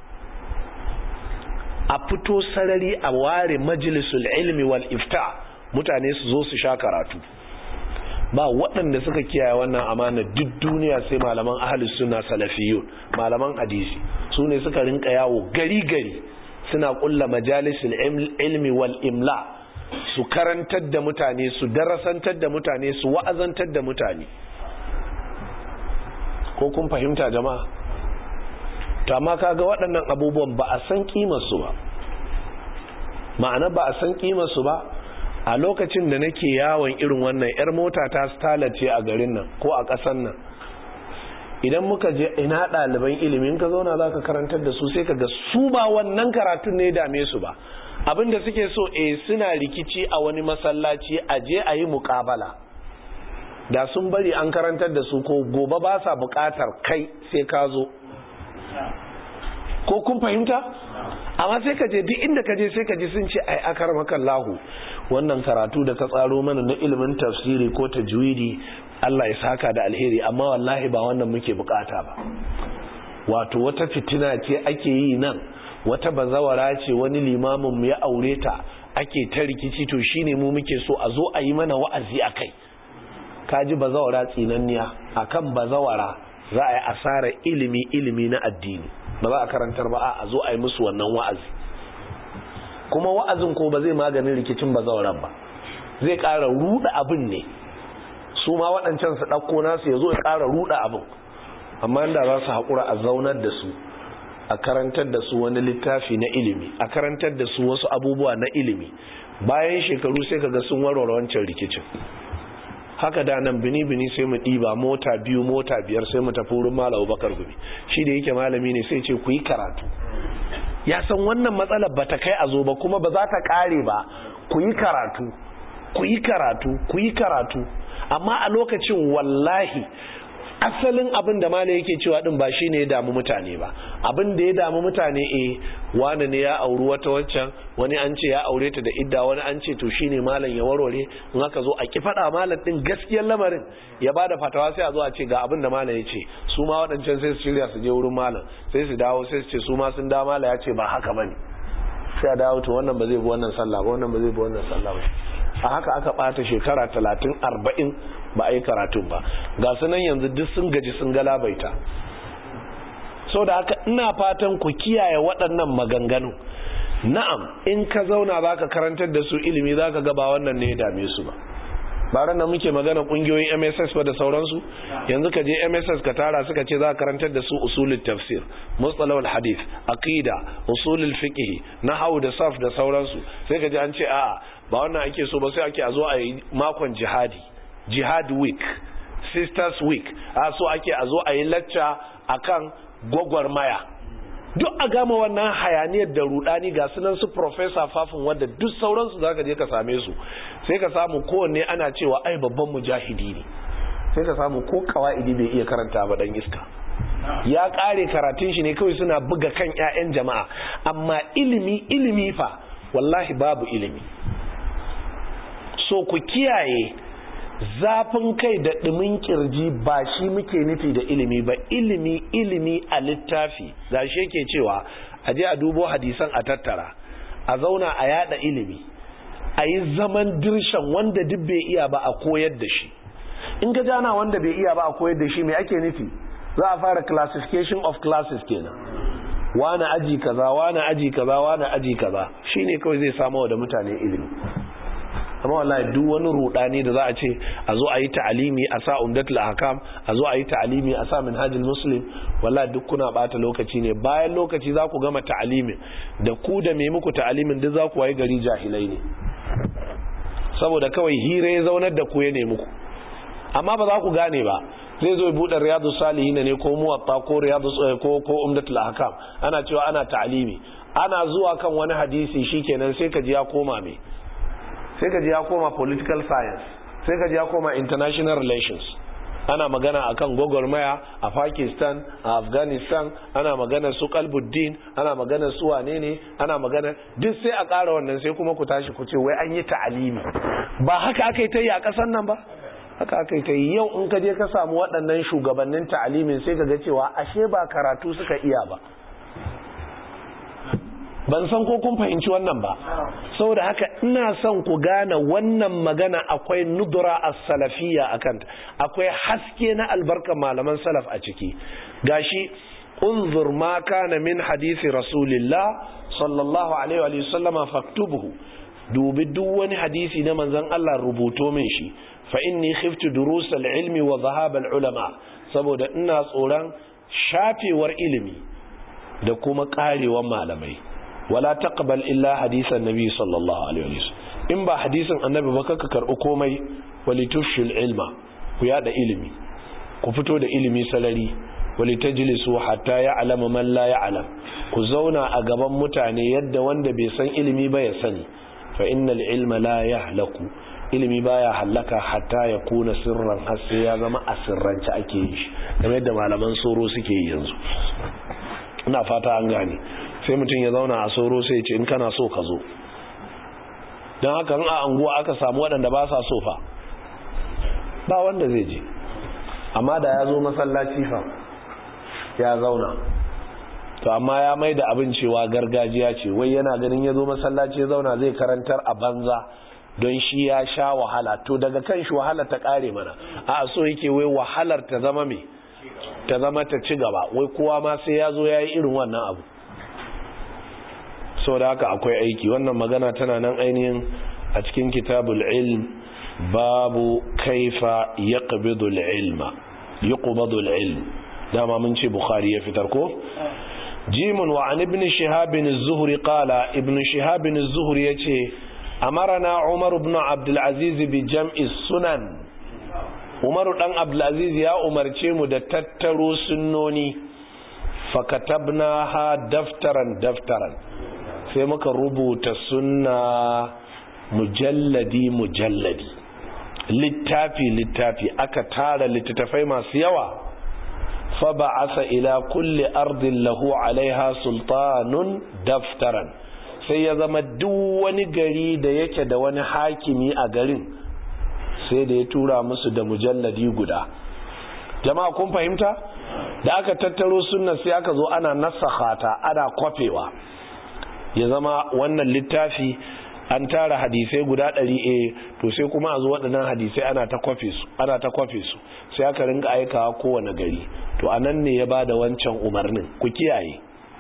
a fito sarari a ware majalisul ilmi wal ifta mutane su zo su sha karatu ba waɗanda suka kiyaye wannan amana duk duniya sai malaman ahlus sunna salafiyun malaman hadisi su ne suka rinka yawo gari gari suna kulla majalisul ilmi wal imla su karantar da mutane su darasantar da mutane su wa'azantar da mutane ko kun fahimta jama'a to amma kaga waɗannan abubuwan ba a san kimar su ba ma'ana ba a san kimar su ba a lokacin da nake yawon irin wannan yar mota ta stalace a garin nan ko a ƙasar nan idan muka je ina ɗaliban ilimin ka zauna za ka karantar da su sai ka ga su ba wannan karatun ne dame su ba abinda suke so eh suna rikici a wani masallaci a je a yi muƙabala da sun bari an karantar da su ko gobe ba sa buƙatar kai sai ka zo ko kun fahimta amma sai ka je duk inda ka je sai ka ji sun ce ai akar makallahu wannan karatu da ka tsaro mana na ilimin tafsiri ko tajwidi Allah ya saka da alheri amma wallahi ba wannan muke bukata ba wato wata fitina ce ake yi nan wata bazawara ce wani limamin mu ya aure ta ake ta rikici to shine mu muke so a zo a yi mana wa'azi akai kaji bazawara tsinanniya akan bazawara za a yi asara ilimi ilimi na addini ba za a karantar ba a zo a yi musu wannan wa'azi kuma wa'azin ko ba zai maganin rikicin bazawaran ba zai ƙara ruɗa abin ne su ma waɗancan su ɗauko nasu ya zo ya ƙara ruɗa abin amma inda za su haƙura a zaunar da su a karantar da su wani littafi na ilimi a karantar da su wasu abubuwa na ilimi bayan shekaru sai kaga sun warware wancan rikicin haka da nan bini-bini sai mu ɗiba mota biyu mota biyar sai mu tafi wurin malam bakar gumi shi da yake malami ne sai ce ku yi karatu ya san wannan matsalar ba ta kai a zo ba kuma ba za ta ƙare ba ku yi karatu ku yi karatu ku yi karatu amma a lokacin wallahi asalin abin da mala yake cewa din ba shine ya damu mutane ba abin da ya damu mutane eh wani ne ya auri wata waccan wani an ce ya aure ta da idda wani an ce to shine malam ya warware in aka zo a ki faɗa malam din gaskiyar lamarin ya bada fatawa sai a zo a ce ga abin da malam ya ce su ma waɗancan sai su shirya su je wurin malam sai su dawo sai su ce su ma sun da malam ya ce ba haka bane sai a dawo to wannan ba zai bi wannan sallah ba wannan ba zai bi wannan sallah ba a haka aka ɓata shekara talatin arba'in ba a yi karatun ba ga su nan yanzu duk sun gaji sun galabaita sau da haka ina fatan ku kiyaye waɗannan maganganu na'am in ka zauna za ka karantar da su ilimi za ka gaba wannan ne ya dame su ba baran da muke magana kungiyoyin MSS ba da sauransu yanzu ka je MSS ka tara suka ce za ka karantar da su usulul tafsir mustalahul hadith aqida usulul fiqh nahwu da saf da sauransu sai ka ji an ce a'a ba wannan ake so ba sai ake a zo a yi makon jihadi jihad week sisters week a so ake a zo a yi lacca akan gwagwarmaya duk a gama wannan hayaniyar da rudani ga sunan su professor fafin wadda duk sauransu za ka je ka same su sai ka samu kowanne ana cewa ai babban mujahidi ne sai ka samu ko kawa'idi bai iya karanta ba dan iska ya kare karatun shi ne kawai suna buga kan 'ya'yan jama'a amma ilimi ilimi fa wallahi babu ilimi so ku kiyaye zafin kai da ɗumin kirji ba shi muke nufi da ilimi ba ilimi ilimi a littafi ga shi yake cewa a je a dubo hadisan a tattara a zauna a yada ilimi a yi zaman dirshan wanda duk bai iya ba a koyar da shi in ka jana wanda bai iya ba a koyar da shi mai ake nufi za a fara classification of classes kenan wani aji kaza wani aji kaza wani aji kaza shine kawai zai samu da mutane ilimi amma wallahi duk wani rudani da za a ce a zo a yi ta'alimi a sa umdatul ahkam a zo a yi ta'alimi a sa minhajul muslim wallahi duk kuna bata lokaci ne bayan lokaci za ku gama ta'alimin da ku da me muku ta'alimin duk za ku wayi gari jahilai ne saboda kawai hira ya zaunar da ku ya ne muku amma ba za ku gane ba zai zo buɗe riyadu salihin ne ko muwatta ko riyadu ko ko umdatul ahkam ana cewa ana ta'alimi ana zuwa kan wani hadisi shikenan sai ka ji ya koma me sai ka ji ya koma political science sai ka ji ya koma international relations ana magana akan gwagwarmaya a pakistan a afghanistan ana magana su kalbuddin ana magana su wane ne ana magana duk sai a ƙara wannan sai kuma ku tashi ku ce wai an yi ta'alimi ba haka aka yi ta yi a ƙasar nan ba haka aka yi ta yi yau in ka je ka samu waɗannan shugabannin ta'alimin sai ka ga cewa ashe ba karatu suka iya ba ban san ko kun fahimci wannan ba saboda haka ina son ku gane wannan magana akwai nudura as-salafiyya akan akwai haske na albarkar malaman salaf a ciki gashi unzur ma kana min hadisi rasulillah sallallahu alaihi wa sallama faktubuhu dubi duk wani hadisi na manzon Allah rubuto min shi fa inni khiftu durus al-ilmi wa dhahab al-ulama saboda ina tsoron shafewar ilimi da kuma karewar malamai wala taqbal illa hadisan nabi sallallahu alaihi wasallam in ba hadisin annabi ba kaka karbi komai walitushil ilma ku yada ilimi ku fito da ilimi salari walitajlisu hatta ya'lama man la ya'lam ku zauna a gaban mutane yadda wanda bai san ilimi ba ya sani fa innal ilma la yahlaku ilimi baya hallaka hatta ya kuna sirran har sai ya zama a sirrance ake yi shi kamar yadda malaman soro suke yi yanzu ina fata an gane sai mutum ya zauna a soro sai ya ce in kana so ka zo don haka in a anguwa aka samu waɗanda ba sa so fa ba wanda zai je amma da ya zo masallaci fa ya zauna to amma ya mai da abin cewa gargajiya ce wai yana ganin ya zo masallaci ya zauna zai karantar a banza don shi ya sha wahala to daga kan shi wahala ta kare mana a so yake wai wahalar ta zama me ta zama ta ci gaba wai kowa ma sai ya zo ya yi irin wannan abu sau da haka akwai aiki wannan magana tana nan ainihin a cikin kitabul ilm babu kaifa yaqbidul ilma yuqbadul ilm dama mun ce bukhari ya fitar ko jimun wa an ibn shihab az-zuhri qala ibn shihab az-zuhri yace amarana umar ibn abdul aziz bi jam'i sunan umar dan abdul aziz ya umarce mu da tattaro sunnoni fakatabnaha daftaran daftaran sai muka rubuta sunna mujalladi mujalladi littafi littafi aka tara littattafai masu yawa fa ba'asa ila kulli ardin lahu alaiha sultanun daftaran sai ya zama duk wani gari da yake da wani hakimi a garin sai da ya tura musu da mujalladi guda jama'a kun fahimta da aka tattaro sunna sai aka zo ana nasakha ta ana kwafewa ya zama wannan littafi an tara hadisai guda ɗari a to sai kuma a zo waɗannan hadisai ana ta kwafe su ana ta kwafe su sai aka rinka aikawa kowane gari to a nan ne ya ba da wancan umarnin ku kiyaye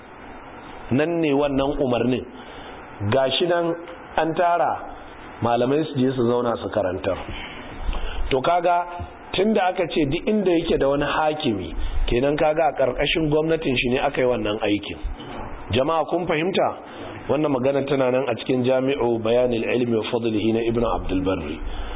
nan ne wannan umarnin gashi nan an tara malamai su je su zauna su karantar to kaga tunda aka ce duk inda yake da wani hakimi kenan kaga a ƙarƙashin gwamnatin shi ne aka yi wannan aikin jama'a kun fahimta wannan magana tana nan a cikin jami'u bayanin ilmi wa fadlihi na ibnu abdul barri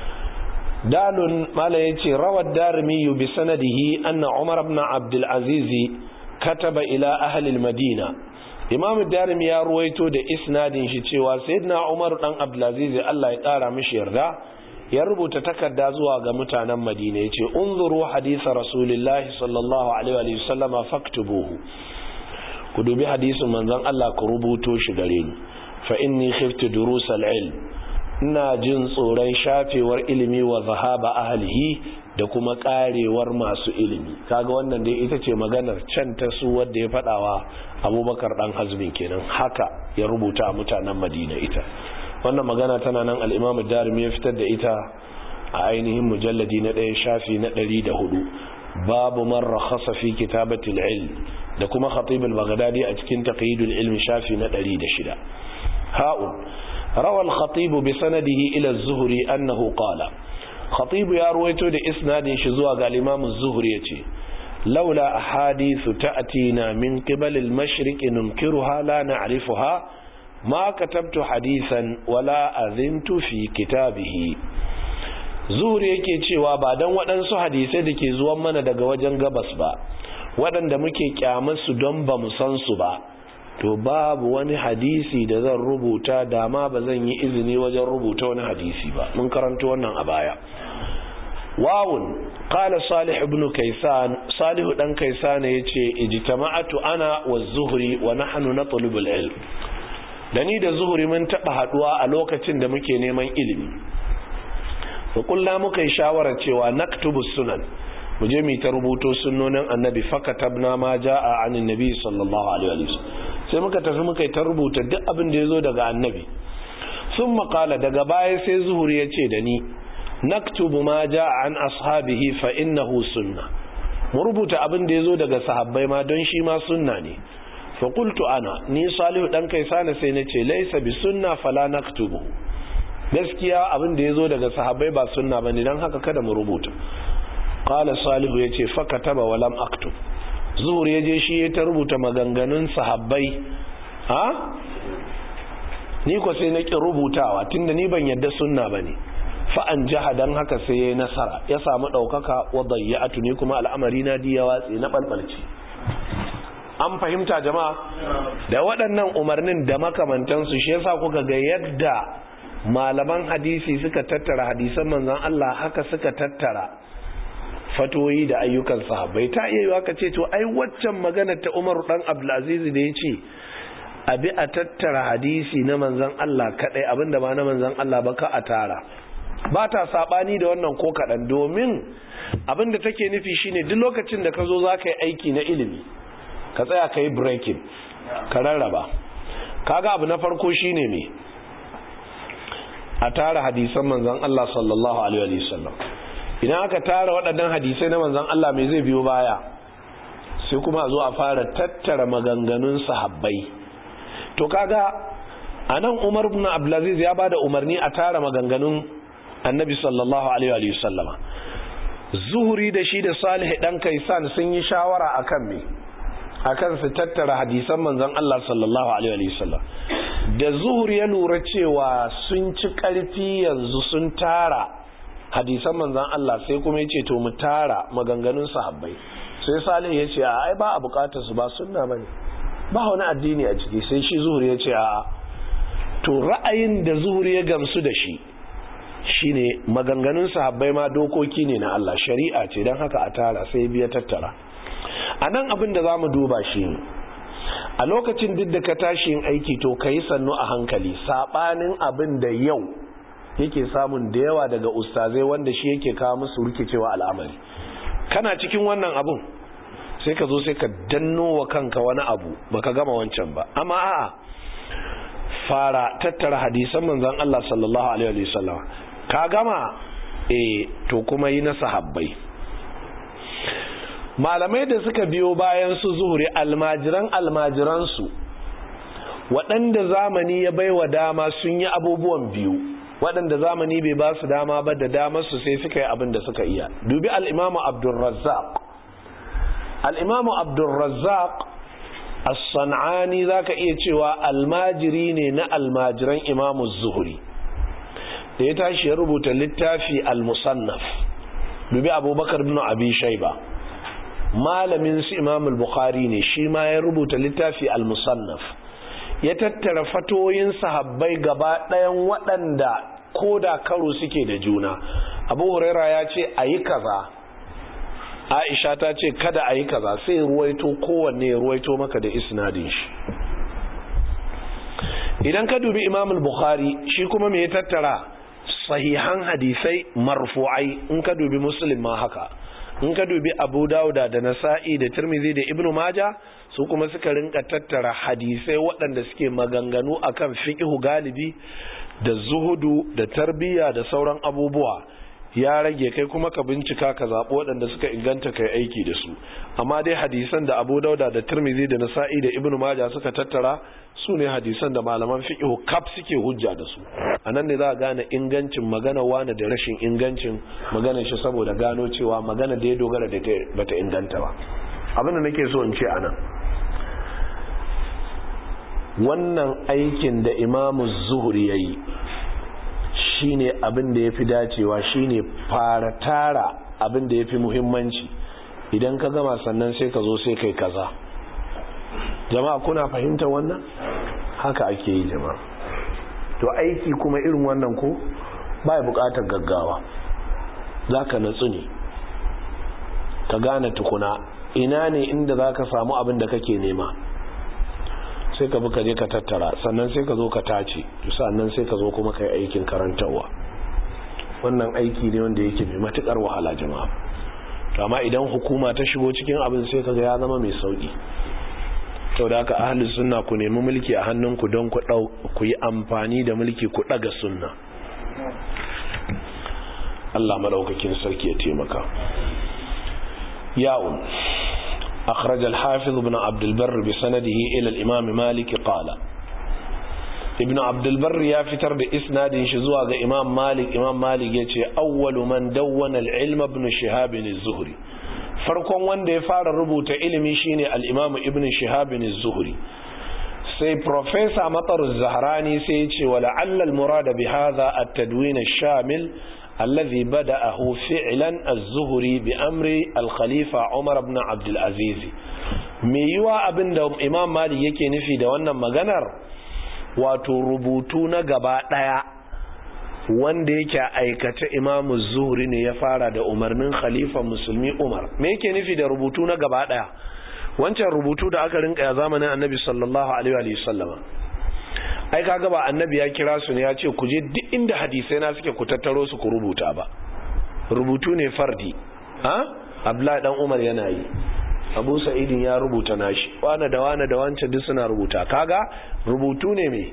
dalun mala yace rawad darimi bi sanadihi anna umar ibn abdul aziz kataba ila ahli al madina imam darimi ya ruwaito da isnadin shi cewa sayyidina umar dan abdul aziz Allah ya kara mishi yarda ya rubuta takarda zuwa ga mutanen madina yace unzuru hadisa rasulillahi sallallahu alaihi wa sallama faktubuhu ku dubi hadisin manzon Allah ku rubuto shi gare ni fa inni khiftu durusal ilm ina jin tsoron shafewar ilimi wa zahaba ahlihi da kuma karewar masu ilimi kaga wannan dai ita ce maganar can ta su wanda ya fadawa Abubakar dan Hazmin kenan haka ya rubuta a mutanen Madina ita wannan magana tana nan al-Imam Darimi ya fitar da ita a ainihin mujalladi na ɗaya shafi na ɗari da hudu babu man rakhasa fi kitabatil ilm da kuma khatib al-baghdadi a cikin taqyidul ilm shafi na 106 ha'un rawa al-khatib bi sanadihi ila az-zuhri annahu qala khatib ya ruwaito da isnadin shi zuwa ga imam az-zuhri yace laula ahadithu ta'tina min qibal al-mashriq nunkiruha la na'rifuha ma katabtu hadithan wala azintu fi kitabihi zuhri yake cewa ba dan waɗansu hadisai da ke zuwan mana daga wajen gabas ba waɗanda muke su don ba mu san su ba to babu wani hadisi da zan rubuta dama ba zan yi izini wajen rubuta wani hadisi ba mun karanta wannan a baya wawun qala salih ibn kaysan salih dan kaysan yace ijtama'atu ana wa zuhri wa nahnu natlubu al-ilm dani da zuhri mun taba haduwa a lokacin da muke neman ilimi fa kullu muka yi shawara cewa naktubu sunan mu je mu ta rubuto sunnonin annabi fakatabna ma jaa anin nabi sallallahu alaihi wasallam sai muka tafi muka yi ta rubuta duk abin da ya zo daga annabi sun makala daga baya sai zuhuri ya ce da ni naktubu ma ja an ashabihi fa innahu sunna mu rubuta abin da ya zo daga sahabbai ma don shi ma sunna ne fa qultu ana ni salihu dan kai sana sai na ce laisa bi sunna fala naktubu gaskiya abin da ya zo daga sahabbai ba sunna bane dan haka kada mu rubuta qala salihu yace fa kataba wa lam aktub zuhur yaje shi ya ta rubuta maganganun sahabbai ha ni ko sai na ki rubutawa tunda ni ban yadda sunna bane fa an jaha dan haka sai yayi nasara ya samu daukaka wa dayyatu ni kuma al'amari na diya watsi na balbalci an fahimta jama'a da waɗannan umarnin da makamantansu shi yasa kuka ga yadda malaman hadisi suka tattara hadisan manzon Allah haka suka tattara fatoyi da ayyukan sahabbai ta iya yiwa ka ce to ai waccan magana ta Umar dan Abdulaziz da yace abi a tattara hadisi na manzon Allah kadai abinda ba na manzon Allah ba ka a tara ba ta sabani da wannan ko kadan domin abinda take nufi shine duk lokacin da ka zo zaka yi aiki na ilimi ka tsaya ka yi breaking ka rarraba kaga abu na farko shine me a tara hadisan manzon Allah sallallahu alaihi wasallam idan aka tara waɗannan hadisai na manzon Allah me zai biyo baya sai kuma a zo a fara tattara maganganun sahabbai to kaga anan Umar ibn Abdulaziz ya bada umarni a tara maganganun Annabi sallallahu alaihi wasallama Zuhuri da shi da Salih dan Kaisan sun yi shawara akan me akan su tattara hadisan manzon Allah sallallahu alaihi wasallam da zuhur ya lura cewa sun ci karfi yanzu sun tara hadisan manzon Allah sai kuma ya ce to mu tara maganganun sahabbai sai salih ya ce ai ba a bukatar su ba sunna bane ba wani addini a ciki sai shi zuhur ya ce a to ra'ayin da zuhur ya gamsu da shi shine maganganun sahabbai ma dokoki ne na Allah shari'a ce don haka a tara sai biya tattara a nan abin da za mu duba shi a lokacin duk da ka tashi yin aiki to ka yi sannu a hankali saɓanin abin da yau yake samun da yawa daga ustazai wanda shi yake kawo musu rikicewa al'amari kana cikin wannan abin sai ka zo sai ka danno wa kanka wani abu baka gama wancan ba amma a'a fara tattara hadisan manzon Allah sallallahu alaihi wasallam ka gama eh to kuma yi na sahabbai malamai da suka biyo bayan su zuhuri almajiran almajiransu waɗanda zamani ya baiwa dama sun yi abubuwan biyu waɗanda zamani bai ba su dama ba da damar su sai suka yi abin da suka iya dubi al'imamu abdulrazzaq al'imamu abdulrazzaq as-san'ani za ka iya cewa almajiri ne na almajiran imamu zuhuri da ya tashi ya rubuta littafi al-musannaf dubi abubakar bin abi shaiba malamin su imam al-bukhari ne shi ma ya rubuta littafi al-musannaf ya tattara fatoyin sahabbai gaba ɗayan waɗanda ko da karo suke da juna abu huraira ya ce a yi kaza aisha ta ce kada a yi kaza sai ruwaito kowanne ya ruwaito maka da isnadin shi idan ka dubi imam al-bukhari shi kuma me ya tattara sahihan hadisai marfu'ai in ka dubi muslim ma haka in ka dubi abu dauda da nasa'i da tirmidhi da ibnu maja su kuma suka rinka tattara hadisai waɗanda suke maganganu akan fiqhu galibi da zuhudu da tarbiyya da sauran abubuwa ya rage kai kuma ka bincika ka zaɓi waɗanda suka inganta kai aiki da su amma dai hadisan da abu dauda da tirmidhi da nasa'i da ibnu maja suka tattara su ne hadisan da malaman fiqhu kaf suke hujja da su a nan ne za a gane ingancin magana wane da rashin ingancin magana shi saboda gano cewa magana da ya dogara da bata inganta ba abinda nake so in ce anan wannan aikin da imamu zuhuri ya yi shine abin da ya fi dacewa shine fara tara abin da ya fi muhimmanci idan ka gama sannan sai ka zo sai kai kaza jama'a kuna fahimtar wannan haka ake yi jama'a to aiki kuma irin wannan ko bai bukatar gaggawa za ka natsu ne ka gane tukuna ina ne inda za ka samu abin da kake nema sai ka buka je ka tattara sannan sai ka zo ka tace sannan sai ka zo kuma ka yi aikin karantarwa wannan aiki ne wanda yake mai matukar wahala jama'a amma idan hukuma ta shigo cikin abin sai ka ga ya zama mai sauki sau da haka ahalin sunna ku nemi mulki a hannunku don ku yi amfani da mulki ku ɗaga sunna Allah madaukakin sarki ya taimaka ya'un أخرج الحافظ ابن عبد البر بسنده إلى الإمام مالك قال ابن عبد البر يا فتر بإسناد شزوى إمام مالك إمام مالك يتي أول من دون العلم ابن شهاب الزهري farkon wanda ya fara rubuta ilimi shine al-Imam Ibn Shihab az-Zuhri sai professor Matar az-Zahrani sai ya ce wala alla al-murad bi hadha at-tadwin ash-shamil alladhi bada'ahu fi'lan az-Zuhri bi amri al-Khalifa Umar ibn Abd al-Aziz me yiwa abinda Imam Malik yake nufi da wannan maganar wato rubutu na gaba daya wanda yake aikata imamu zuhri ne ya fara da umarnin khalifa musulmi umar me yake nufi da rubutu na gaba daya wancan rubutu da aka rinka ya zamanin annabi sallallahu alaihi wa sallama ai kaga ba annabi ya kira su ne ya ce ku je duk inda hadisai na suke ku tattaro su ku rubuta ba rubutu ne fardi ha abdullahi dan umar yana yi abu sa'idin ya rubuta nashi wane da wane da wancan duk suna rubuta kaga rubutu ne mai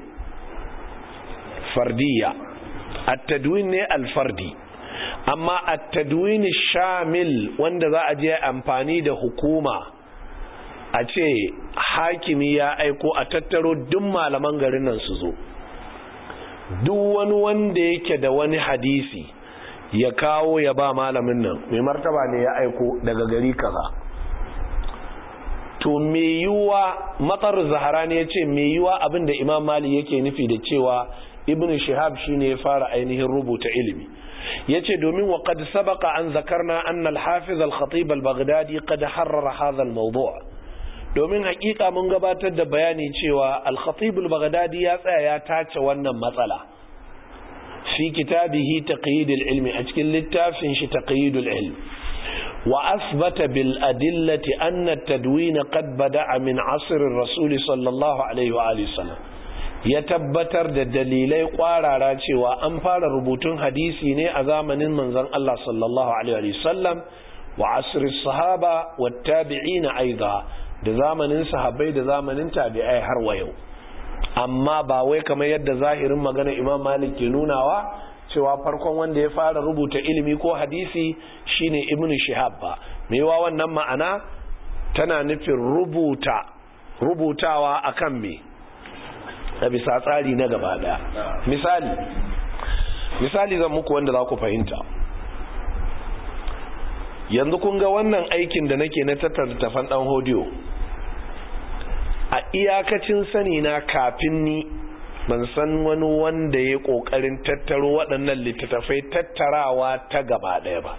fardiya at-tadwin ne al-fardi amma at-tadwin shamil wanda za a je amfani da hukuma a ce hakimi ya aiko a tattaro duk malaman garin nan su zo duk wani wanda yake da wani hadisi ya kawo ya ba malamin nan mai martaba ne ya aiko daga gari kaza to me yiwa matsar zahara ne ya ce me yiwa abinda imam mali yake nufi da cewa ibn shihab shine ya fara ainihin rubuta ilimi yace domin wa qad sabaqa an zakarna anna al-hafiz al-khatib al-baghdadi qad harrara hadha al-mawdu' domin hakika mun gabatar da bayani cewa al-khatib al-baghdadi ya tsaya ya tace wannan matsala fi kitabihi taqyid al-ilmi a cikin littafin shi taqyid al-ilm wa asbata bil adillati anna at-tadwin qad bada'a min 'asr ar-rasul sallallahu alaihi wa alihi wasallam ya tabbatar da dalilai kwarara cewa an fara rubutun hadisi ne a zamanin manzon Allah sallallahu alaihi wasallam wa asri sahaba wa tabi'ina aiza da zamanin sahabbai da zamanin tabi'ai har wa yau amma ba wai kamar yadda zahirin magana Imam Malik ke nunawa cewa farkon wanda ya fara rubuta ilimi ko hadisi shine Ibn Shihab ba mewa wannan ma'ana tana nufin rubuta rubutawa akan me da bisa tsari na gaba daya misali misali zan muku wanda za ku fahimta yanzu kun ga wannan aikin da nake na tattara tafan dan hodiyo a iyakacin sani na kafin ni ban san wani wanda ya kokarin tattaro waɗannan littattafai tattarawa ta gaba daya ba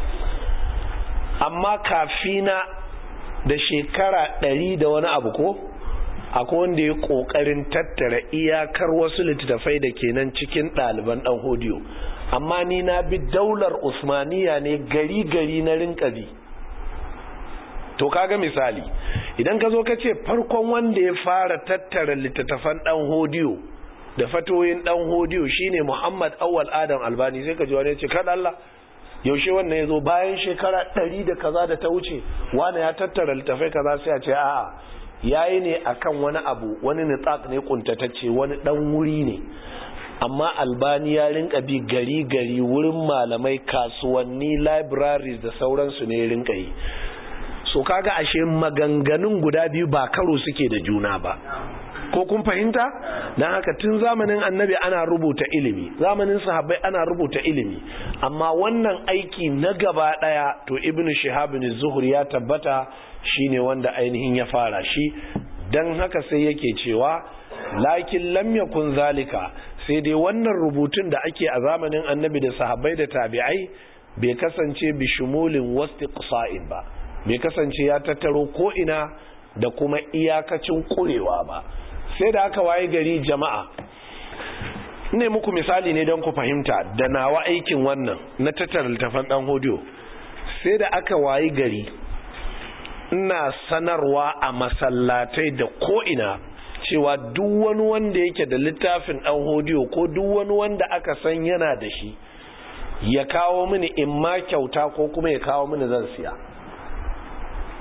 amma kafina da shekara ɗari da wani abu ko akwai wanda ya kokarin tattara iyakar wasu littattafai da ke nan cikin ɗaliban ɗan hodiyo amma ni na bi daular usmaniya ne gari gari na rinka bi to kaga misali idan ka zo ka ce farkon wanda ya fara tattara littattafan ɗan hodiyo da fatoyin ɗan hodiyo shine muhammad awwal adam albani sai ka ji wani ya ce kada Allah yaushe wannan ya zo bayan shekara ɗari da kaza da ta wuce wani ya tattara littattafai kaza sai a ce a'a yayi ne akan wani abu wani nitsaq ne kuntatacce wani dan wuri ne amma albani ya rinka bi gari gari wurin malamai kasuwanni libraries da sauransu ne rinka yi so kaga ashe maganganun guda biyu ba karo suke da juna ba ko kun fahimta dan haka tun zamanin annabi ana rubuta ilimi zamanin sahabbai ana rubuta ilimi amma wannan aiki na gaba daya to ibnu shihab zuhri ya tabbata shine wanda ainihin ya fara shi dan haka sai yake cewa lakin lam yakun zalika sai dai wannan rubutun da ake a zamanin annabi da sahabbai da tabi'ai bai kasance bi shumulin wastiqsa'in ba bai kasance ya tattaro ko ina da kuma iyakacin kurewa ba sai da aka waye gari jama'a ne muku misali ne don ku fahimta da nawa aikin wannan na tattara littafan dan hodiyo sai da aka waye gari ina sanarwa a masallatai da ko'ina cewa duk wani wanda yake da littafin ɗan hodiyo ko duk wani wanda aka san yana da shi ya kawo mini in ma kyauta ko kuma ya kawo mini zan siya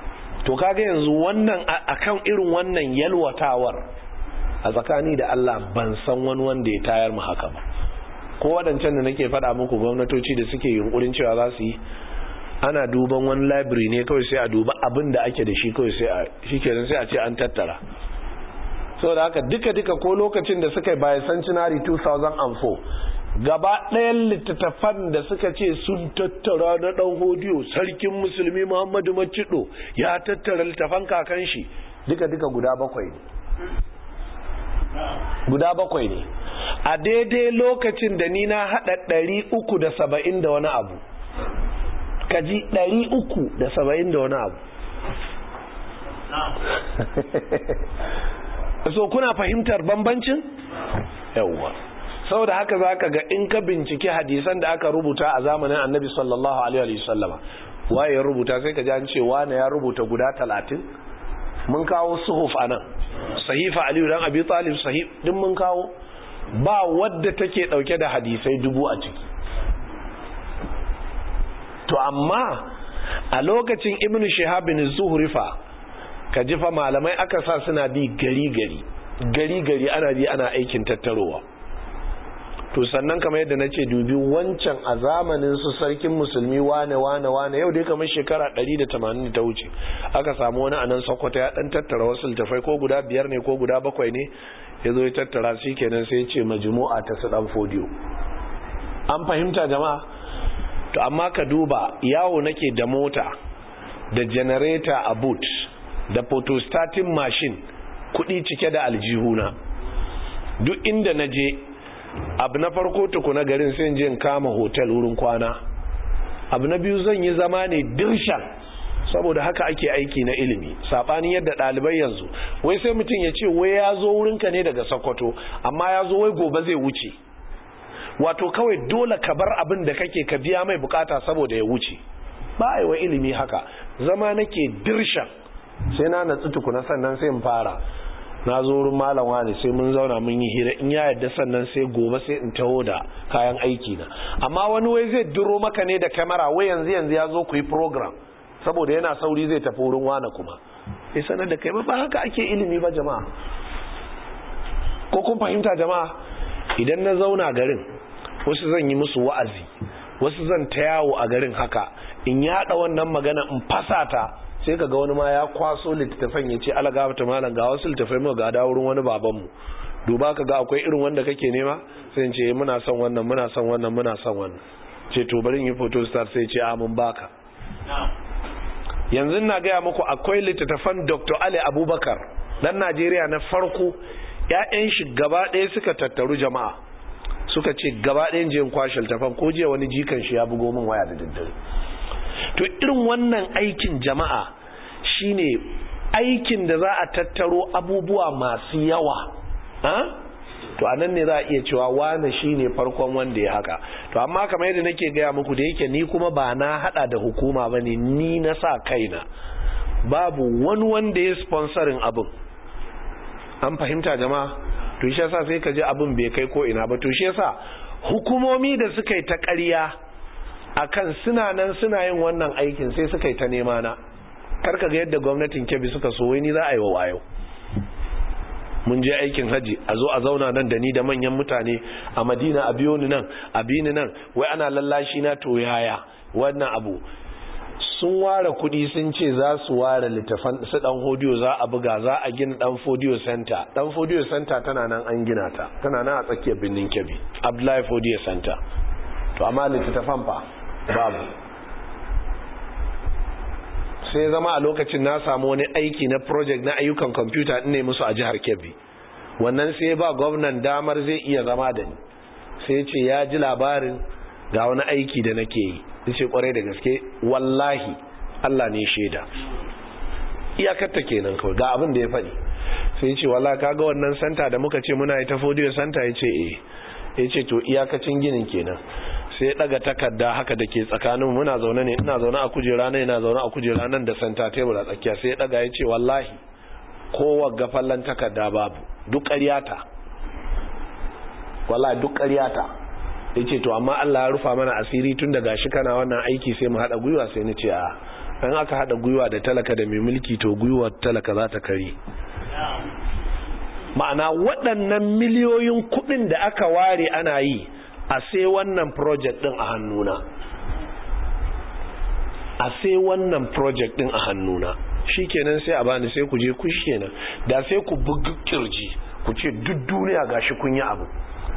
to kaga yanzu wannan akan irin wannan yalwatawar a tsakani da Allah ban san wani wanda ya tayar mu haka ba ko waɗancan da nake faɗa muku gwamnatoci da suke yunkurin cewa za su yi ana duban wani library ne kawai sai a duba abin da ake da shi kawai sai a shi kenan sai a ce an tattara saboda haka duka-duka ko lokacin da suka yi bayan centenary 2004 gaba ɗayan littattafan da suka ce sun tattara na ɗan hodiyo sarkin musulmi muhammadu macido ya tattara littattafan kakan shi duka-duka guda bakwai ne guda bakwai ne a daidai lokacin da ni na haɗa ɗari uku da saba'in da wani abu kaji ɗari uku da saba'in da wani abu so kuna fahimtar bambancin yawwa saboda haka zaka ga in ka binciki hadisan da aka rubuta a zamanin annabi sallallahu alaihi wasallama waye ya rubuta sai ka ji an ce wane ya rubuta guda talatin mun kawo suhuf anan sahifa aliyu dan abi talib sahif din mun kawo ba wadda take dauke da hadisai dubu a ciki to amma a lokacin ibnu shihab bin zuhri fa ka ji fa malamai aka sa suna bi gari gari gari gari ana bi ana aikin tattarowa to sannan kamar yadda na ce dubi wancan a zamanin su sarkin musulmi wane wane wane yau dai kamar shekara 180 ta wuce aka samu wani anan sokoto ya dan tattara wasu littafai ko guda biyar ne ko guda bakwai ne ya zo ya tattara shi kenan sai ya ce majmu'a ta su dan fodiyo an fahimta jama'a to amma ka duba yawo nake da mota da generator a boot da photostatin machine kudi cike da aljihuna duk inda na je abu na farko tukuna garin sai je kama hotel wurin kwana abu na biyu zan yi zama ne dirshan saboda haka ake aiki na ilimi sabanin yadda ɗalibai yanzu wai sai mutum ya ce wai ya zo wurinka ne daga sokoto amma ya zo wai gobe zai wuce wato kawai dole ka bar abin da kake ka biya mai bukata saboda ya wuce ba a yi wa ilimi haka zama nake dirshan sai na natsu tukuna sannan sai in fara na zo wurin malam wani sai mun zauna mun yi hira in ya yadda sannan sai gobe sai in taho da kayan aiki na amma wani wai zai duro maka ne da kamera wai yanzu yanzu ya zo ku yi program saboda yana sauri zai tafi wurin wani kuma sai sanar da kai ba haka ake ilimi ba jama'a ko kun fahimta jama'a idan na zauna garin wasu zan yi musu wa'azi wasu zan ta yawo a garin haka in yaɗa wannan magana in fasa ta sai ka ga wani ma ya kwaso littattafan ya ce alaga ta malam ga wasu littattafai mu ga wurin wani babanmu duba ka ga akwai irin wanda kake nema sai ce muna son wannan muna son wannan muna son wannan ce to bari yi photo star sai ce a mun baka yanzu na gaya muku akwai littattafan Dr. Ali Abubakar dan Najeriya na farko ƴaƴan shi gaba ɗaya suka tattaru jama'a suka ce gaba ɗayan jiyan kwashe littattafan ko jiya wani jikan shi ya bugo min waya da daddare to irin wannan aikin jama'a shine aikin da za a tattaro abubuwa masu yawa to anan ne za a iya cewa wane shine farkon wanda ya haka to amma kamar yadda nake gaya muku da yake ni kuma ba na hada da hukuma bane ni na sa kaina babu wani wanda ya sponsorin abin an fahimta jama'a to shi yasa sai ka ji abin bai kai ko ina ba to shi yasa hukumomi da suka yi ta ƙarya akan suna nan suna yin wannan aikin sai suka yi ta nema na karka ga yadda gwamnatin kebbi suka so wai ni za a yi wa wayo mun je aikin haji a zo a zauna nan da ni da manyan mutane a madina a biyo ni nan a bi ni nan wai ana lallashi na to yaya wannan abu sun ware kudi sun ce za su ware littafan su dan hodiyo za a buga za a gina dan fodiyo center dan fodiyo center tana nan an gina ta tana nan a tsakiyar birnin kebbi abdullahi fodiyo center to amma littattafan fa babu sai zama a lokacin na samu wani aiki na project na ayyukan kwamfuta ne musu a jihar kebbi wannan sai ba gwamnan damar zai iya zama da ni sai ce ya ji labarin ga wani aiki da nake yi ce kwarai da gaske wallahi allah ne shaida iyakarta kenan kawai ga abin da ya faɗi sai ce wallahi kaga wannan santa da muka ce muna yi ta fodiyo santa ya ce eh ya ce to iyakacin ginin kenan sai daga takarda haka da ke tsakanin muna zaune ne ina zaune a kujera nan ina zaune a kujera nan da santa tebur a tsakiya sai daga ya ce wallahi kowa gafallan takarda babu duk ƙaryata wallahi duk ƙaryata ya ce to amma Allah ya rufa mana asiri tun da gashi kana wannan aiki sai mu haɗa gwiwa sai ni ce a in aka hada gwiwa da talaka da mai mulki to gwiwar talaka za ta kare ma'ana waɗannan miliyoyin kuɗin da aka ware ana yi a sai wannan project ɗin a hannuna a sai wannan project ɗin a hannuna shi kenan sai a bani sai ku je ku kenan da sai ku bugi kirji ku ce duk duniya gashi kun yi abu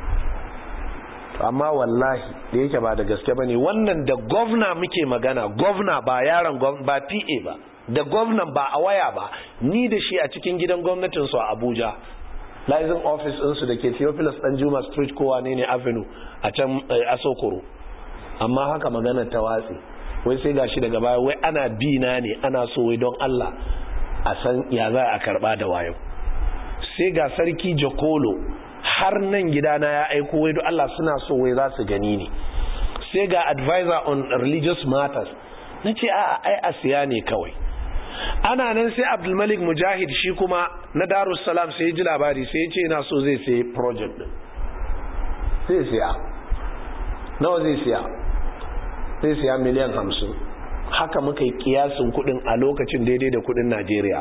amma wallahi da yake ba da gaske bane wannan da gwamna muke magana gwamna ba yaron ba PA ba da gwamnan ba a waya ba ni da shi a cikin gidan gwamnatin su a Abuja liaison office ɗinsu da ke Theophilus Danjuma Street kowa ne ne Avenue a can Asokoro amma haka magana ta watsi wai sai gashi daga baya wai ana bi na ne ana so wai don Allah a san ya za a karba da wayo sai ga sarki Jakolo har nan gidana ya aiko wai don Allah suna so wai za su gani ne sai ga advisor on religious matters na ce a ai a siya ne kawai ana nan sai abdulmalik mujahid shi kuma na darussalam sai ji labari sai ce yana so zai sai project din zai siya nawa zai siya zai siya miliyan hamsin haka muka yi kiyasin kudin a lokacin daidai da kudin najeriya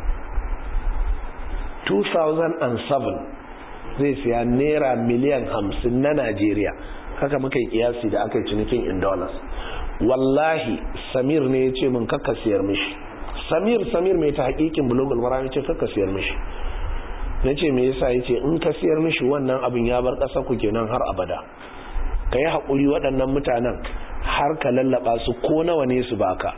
2007 zai siya naira miliyan hamsin na najeriya haka muka yi kiyasi da aka yi cinikin in dollars wallahi samir ne ya ce min kakka siyar mishi samir samir mai ta hakikin bulogul mara ya ce kakka siyar mishi na ce me yasa ya ce in ka siyar mishi wannan abin ya bar ƙasa ku kenan har abada ka yi haƙuri waɗannan mutanen har ka lallaba su ko nawa ne su baka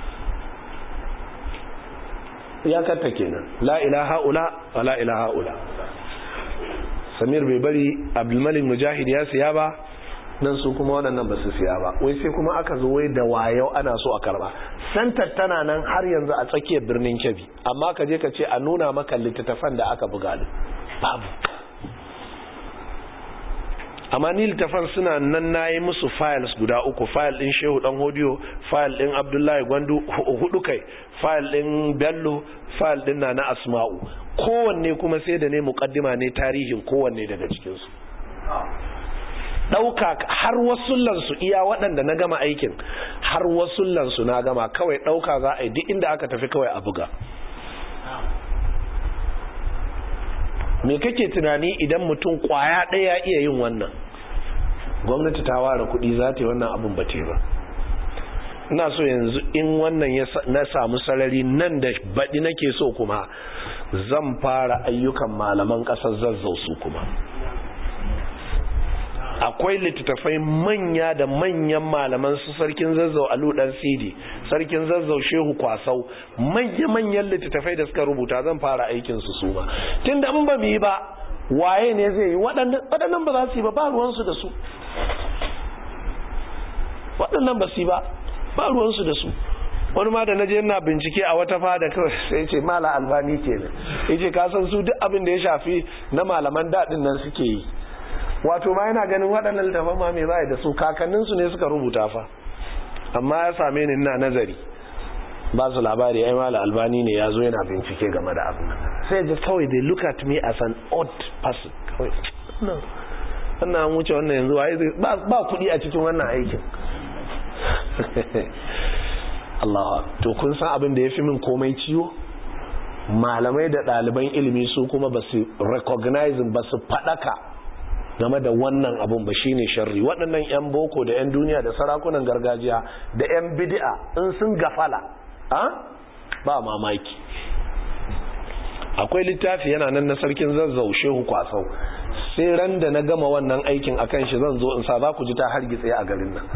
ya katta kenan la ilaha ula wa la ilaha ula samir bai bari abdulmalik mujahid ya siya ba nan su kuma waɗannan ba su siya ba wai sai kuma aka zo wai da wayo ana so a karba santar tana nan har yanzu a tsakiyar birnin kebbi amma ka je ka ce a nuna maka littattafan da aka buga din babu amma ni littattafan suna nan na yi musu files guda uku file ɗin shehu ɗan hodiyo file ɗin abdullahi gwandu hudu kai file ɗin bello file ɗin na na asma'u kowanne kuma sai da ne mukaddima ne tarihin kowanne daga cikinsu ɗauka har wasullansu iya waɗanda na gama aikin har wasullansu na gama kawai ɗauka za a yi duk inda aka tafi kawai a buga me kake tunani idan mutum kwaya ɗaya iya yin wannan gwamnati ta ware kuɗi za ta yi wannan abin ba ba ina so yanzu in wannan na samu sarari nan da baɗi nake so kuma zan fara ayyukan malaman ƙasar zazzau su kuma akwai littattafai manya da manyan malaman su sarkin zazzau alu dan sidi sarkin zazzau shehu kwasau manya-manyan littattafai da suka rubuta zan fara aikin su suma tun da in ba mu yi ba waye ne zai yi waɗannan ba za su yi ba ba ruwansu da su waɗannan ba su yi ba ba ruwansu da su wani ma da na je na bincike a wata fada kawai sai ce mala albani ke ne ya ce kasan su duk abin da ya shafi na malaman daɗin nan suke yi wato ma yana ganin waɗannan littafan ma mai za da su kakanninsu ne suka rubuta fa amma ya same ni ina nazari ba su labari ai mala albani ne ya zo yana bincike game da abin sai ji kawai they look at me as an odd person kawai wannan an wuce wannan yanzu ba kuɗi a cikin wannan aikin Allah to kun san abin da ya fi min komai ciwo malamai da ɗaliban ilimi su kuma ba su recognizing ba su faɗaka game da wannan abun ba shine sharri waɗannan 'yan boko da 'yan duniya da sarakunan gargajiya da 'yan bid'a in sun gafala ba mamaki akwai littafi yana nan na sarkin zazzau shehu kwasau sai ran da na gama wannan aikin akan shi zan zo in sa za ku ji ta hargitse a garin nan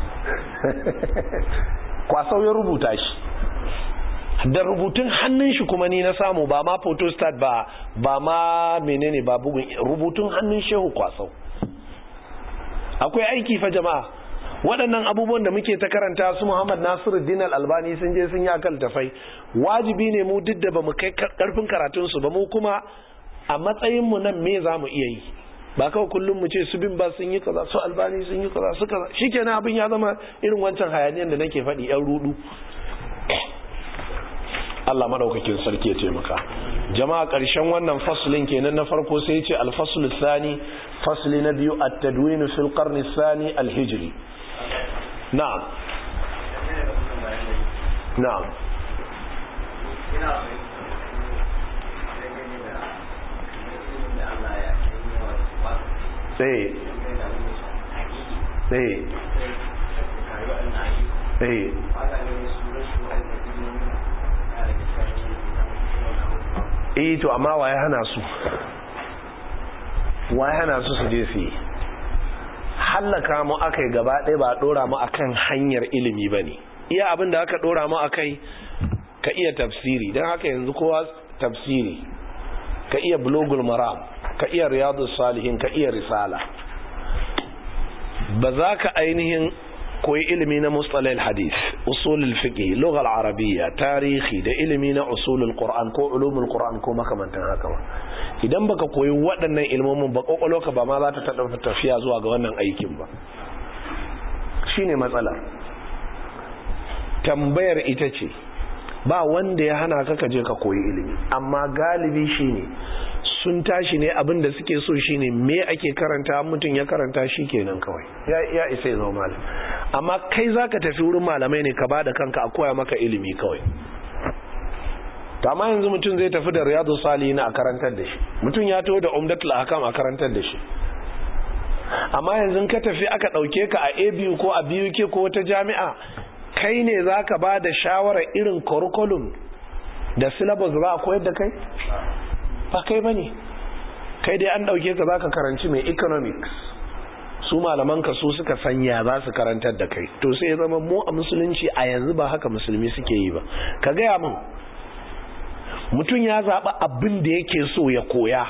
kwasau ya rubuta shi da rubutun hannun shi kuma ni na samu ba ma photostat ba ba ma menene ba bugun rubutun hannun shehu kwasau akwai aiki fa jama'a waɗannan abubuwan da muke ta karanta su Muhammad Nasiru Dinal Albani sun je sun yi akal tafai wajibi ne mu duk da ba mu kai karfin karatun su ba mu kuma a matsayin mu nan me za mu iya yi ba kawai kullum mu ce su bin ba sun yi kaza su albani sun yi kaza su kaza shikenan abin ya zama irin wancan hayaniyan da nake faɗi yan rudu Allah madaukakin sarki ya taimaka jama'a ƙarshen wannan faslin kenan na farko sai ce al-fasl thani fasli na biyu at-tadwin fil qarn thani al-hijri na'am na'am sai sai sai eh to amma waye hana su waye hana su su je su yi hallaka mu akai gaba ɗaya ba ɗora mu akan hanyar ilimi ba ne iya abin da aka ɗora mu akai ka iya tafsiri don haka yanzu kowa tafsiri ka iya bulogul maram ka iya riyadu salihin ka iya risala ba za ka ainihin koyi ilimi na mustalil hadis usulul fiqh lughal arabiyya tarihi da ilimi na usulul qur'an ko ulumul qur'an ko makamantan haka ba idan baka koyi waɗannan ilmomin ba ka ba ma za ta taɗa tafiya zuwa ga wannan aikin ba shine matsalar tambayar ita ce ba wanda ya hana ka je ka koyi ilimi amma galibi shine sun tashi ne abin da suke so shine me ake karanta mutum ya karanta shi kenan kawai ya ya isa ya zama malam amma kai zaka tafi wurin malamai ne ka bada kanka a koya maka ilimi kawai to amma yanzu mutum zai tafi da riyadu salihin a karantar da shi mutum ya taho da umdatul ahkam a karantar da shi amma yanzu ka tafi aka dauke ka a ABU ko a BUK ko wata jami'a kai ne zaka bada shawarar irin curriculum da syllabus za a koyar da kai ba kai ba ne kai dai an ɗauke ka za ka karanci mai economics su malamanka su suka sanya za su karantar da kai to sai ya zama mu a musulunci a yanzu ba haka musulmi suke yi ba ka gaya min mutum ya zaɓi abin da yake so ya koya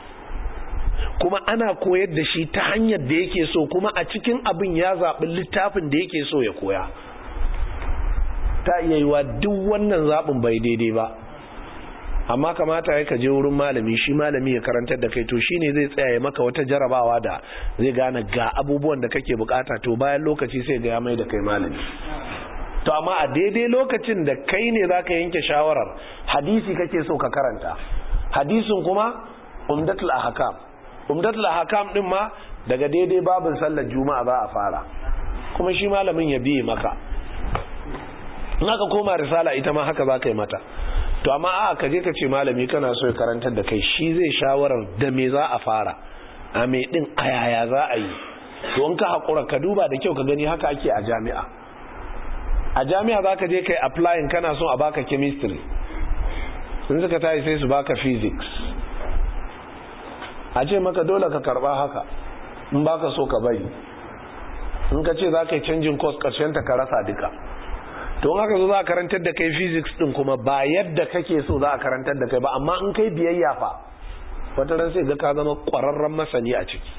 kuma ana koyar da shi ta hanyar da yake so kuma a cikin abin ya zaɓi littafin da yake so ya koya ta iya yiwa duk wannan zaɓin bai daidai ba amma kamata ya kaje wurin malami shi malami ya karantar da kai to shine zai tsaya ya maka wata jarabawa da zai gane ga abubuwan da kake bukata to bayan lokaci sai ga ya mai da kai malami to amma a daidai lokacin da kai ne zaka yanke shawarar hadisi kake so ka karanta hadisin kuma umdatul ahkam umdatul ahkam din ma daga daidai babin sallar juma'a za a fara kuma shi malamin ya biye maka in aka koma risala ita ma haka za ka yi mata to amma a ka je ka ce malami kana so ya karantar da kai shi zai shawarar da me za a fara a me din a yaya za a yi to in ka haƙura ka duba da kyau ka gani haka ake a jami'a a jami'a za ka je kai applying kana so a baka chemistry sun suka tayi sai su baka physics a ce maka dole ka karba haka in baka so ka bari in ka ce za ka yi canjin course karshen ta ka rasa duka to haka zo za a karantar da kai physics din kuma ba yadda kake so za a karantar da kai ba amma in kai biyayya fa wata ran sai ga ka zama kwararren masani a ciki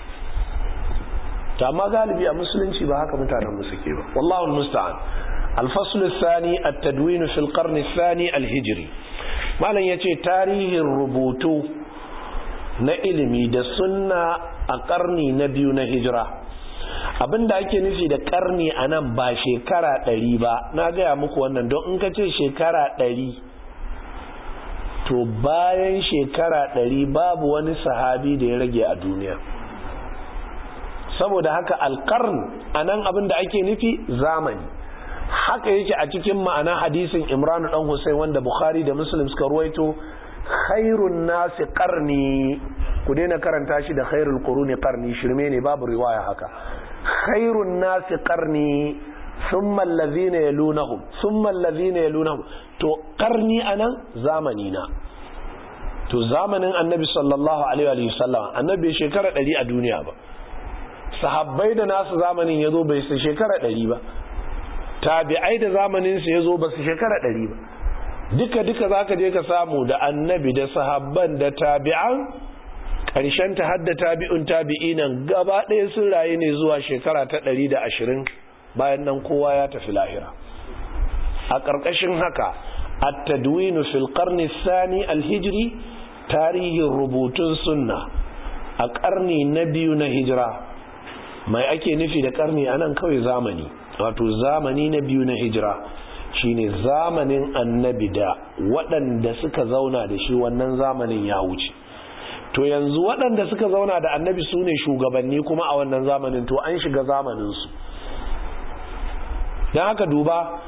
to amma galibi a musulunci ba haka mutanen mu suke ba wallahu musta'an الفصل الثاني التدوين في القرن الثاني الهجري malam yace tarihin rubutu na ilimi da sunna a karni na biyu na hijira abinda ake nufi da karni a nan ba shekara ɗari ba na gaya muku wannan don in ka ce shekara ɗari to bayan shekara ɗari babu wani sahabi da ya rage a duniya saboda haka alkarn a nan abinda ake nufi zamani haka yake a cikin ma'ana hadisin imran dan Hussein wanda bukhari da muslim suka ruwaito khairun nasi qarni ku daina karanta shi da khairul quruni qarni shirme ne babu riwaya haka khairun nasi qarni thumma allazina yalunahum thumma allazina yalunahum to qarni anan zamani na to zamanin annabi sallallahu alaihi wa sallam annabi shekara 100 a duniya ba sahabbai da nasu zamanin yazo bai sai shekara 100 ba tabi'ai da zamanin su yazo ba su shekara 100 ba duka duka zaka je ka samu da annabi da sahabban da tabi'an karshen ta hadda tabi'un tabi'inan gaba ɗaya sun rayu ne zuwa shekara ta 120 bayan nan kowa ya tafi lahira a ƙarƙashin haka at-tadwinu fil qarni thani al-hijri tarihin rubutun sunna a ƙarni na biyu na hijira mai ake nufi da ƙarni anan kawai zamani wato zamani na biyu na hijira shine zamanin annabi da waɗanda suka zauna da shi wannan zamanin ya wuce to yanzu waɗanda suka zauna da annabi su ne shugabanni kuma a wannan zamanin to an shiga zamaninsu don haka duba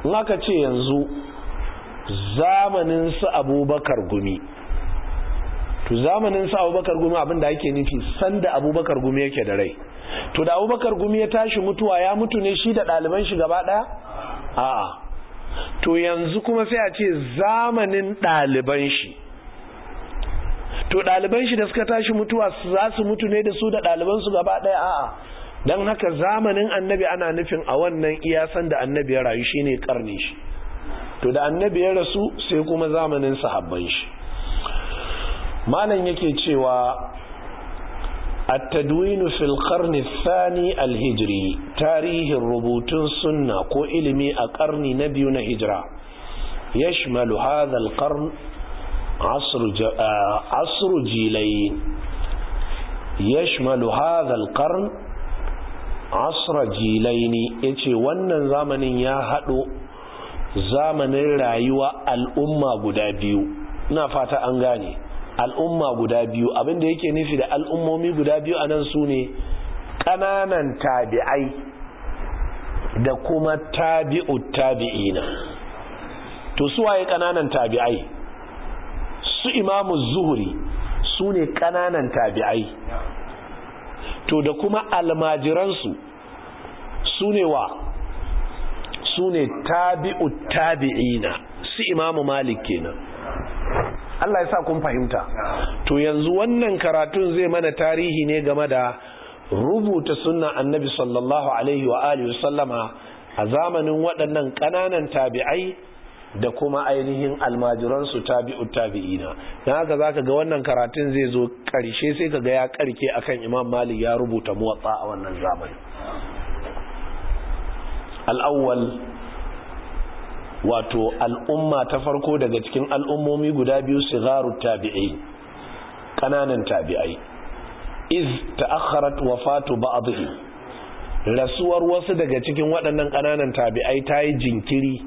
in aka ce yanzu zamanin su abubakar gumi to zamanin su abubakar gumi abinda ake nufi sanda abubakar gumi yake da rai to da abubakar gumi ya tashi mutuwa ya mutu ne shi da ɗaliban shi gaba ɗaya a'a to yanzu kuma sai a ce zamanin ɗaliban shi to ɗaliban shi da suka tashi mutuwa za su mutu ne da su da ɗalibansu gaba ɗaya a'a don haka zamanin annabi ana nufin a wannan iyasan da annabi ya rayu shine karni shi to da annabi ya rasu sai kuma zamanin sahabban shi malam yake cewa التدوين في القرن الثاني الهجري تاريخ الربوتون سنة كو علمي أقرن نبينا هجرة يشمل هذا القرن عصر, ج... عصر جيلين يشمل هذا القرن عصر جيلين يتي wannan zamanin ya haɗo zamanin rayuwa al'umma guda biyu ina fata an gane al'umma guda biyu abinda yake nufi da al'ummomi guda biyu anan su ne ƙananan tabi'ai da kuma tabi'ut tabi'ina to su waye ƙananan tabi'ai su imamu zuhuri su ne ƙananan tabi'ai to da kuma almajiransu su ne wa su ne tabi'ut tabi'ina su imamu malik kenan Allah ya sa kun fahimta to yanzu wannan karatun zai mana tarihi ne game da rubuta sunnan annabi sallallahu alaihi wa alihi sallama a zamanin waɗannan ƙananan tabi'ai da kuma ainihin almajiransu tabi'u tabi'ina dan haka zaka ga wannan karatun zai zo ƙarshe sai kaga ya karke akan Imam Malik ya rubuta muwatta a wannan zamani al-awwal wato al'umma ta farko daga cikin al'ummomi guda biyu sigaru tabi'ai kananan tabi'ai iz ta'akharat wafatu ba'dhi rasuwar wasu daga cikin waɗannan kananan tabi'ai ta yi jinkiri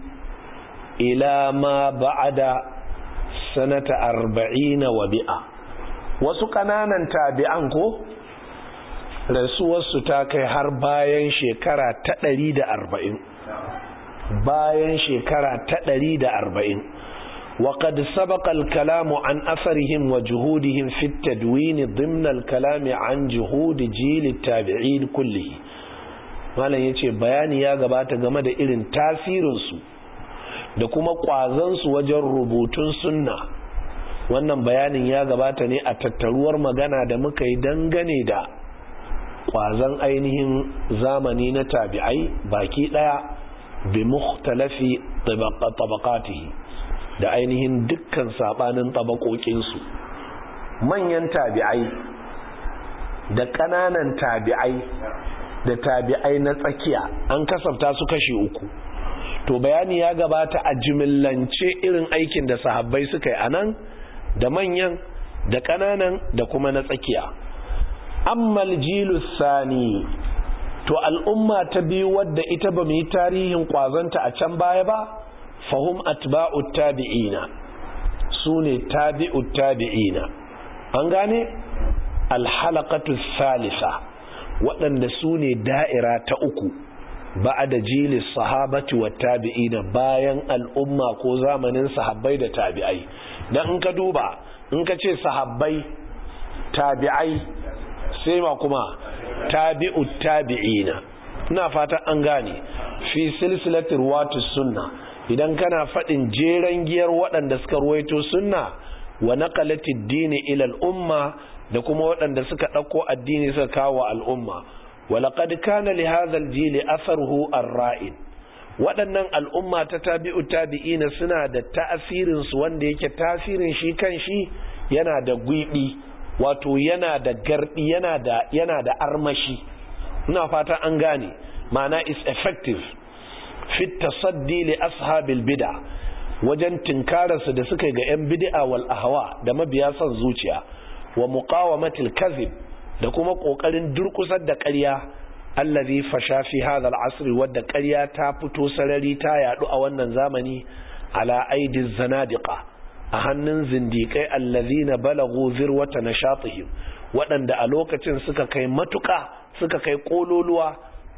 ila ma ba'ada sanata arba'ina wa bi'a wasu kananan tabi'an ko rasuwarsu ta kai har bayan shekara ta ɗari da arba'in bayan shekara ta ɗari da arba'in وقد سبق الكلام عن أثرهم وجهودهم في التدوين ضمن الكلام عن جهود جيل التابعين كله malam ya ce bayani ya gabata game da irin tasirinsu da kuma ƙwazansu wajen rubutun sunna wannan bayanin ya gabata ne a tattaruwar magana da muka yi dangane da ƙwazon ainihin zamani na tabi'ai baki ɗaya bi mukhtalafi tabaqatihi da ainihin dukkan sabanin tabakokinsu manyan tabi'ai da ƙananan tabi'ai da tabi'ai na tsakiya an kasafta su kashi uku to bayani ya gabata a jimillance irin aikin da sahabbai suka yi anan da manyan da ƙananan da kuma na tsakiya ammal jilu sani to al'umma ta biyu wadda ita ba mu yi tarihin kwazanta a can baya ba fahum atba'ut tabi'ina su ne tabi'ut tabi'ina an gane alhalaqatu salisa waɗanda su ne da'ira ta uku ba da jilis sahabati wa tabi'ina bayan al'umma ko zamanin sahabbai da tabi'ai dan in ka duba in ka ce sahabbai tabi'ai sai ma kuma tabi'ut tabi'ina ina fata an gane fi silsilatir ruwatus sunna idan kana faɗin jeren giyar waɗanda suka ruwaito sunna wa naqalatid dini ila al-umma da kuma waɗanda suka ɗauko addini suka kawo al'umma wa laqad kana li hadha al-jil atharuhu ar-ra'id waɗannan al'umma ta tabi'u tabi'ina suna da ta'asirin su wanda yake tasirin shi kan shi yana da gwiɓi wato yana da gardi yana da yana da armashi ina fata an gane ma'ana is effective fit tasaddi li ashabil bid'a wajen tinkararsu da suka ga yan bid'a wal ahwa da mabiya son zuciya wa muqawamatil kadhib da kuma kokarin durkusar da ƙarya allazi fasha fi hadha al-asr wadda ƙarya ta fito sarari ta yadu a wannan zamani ala aidiz zanadiqa a hannun zindikai allazina balagu zirwata nashatihim waɗanda a lokacin suka kai matuƙa suka kai kololuwa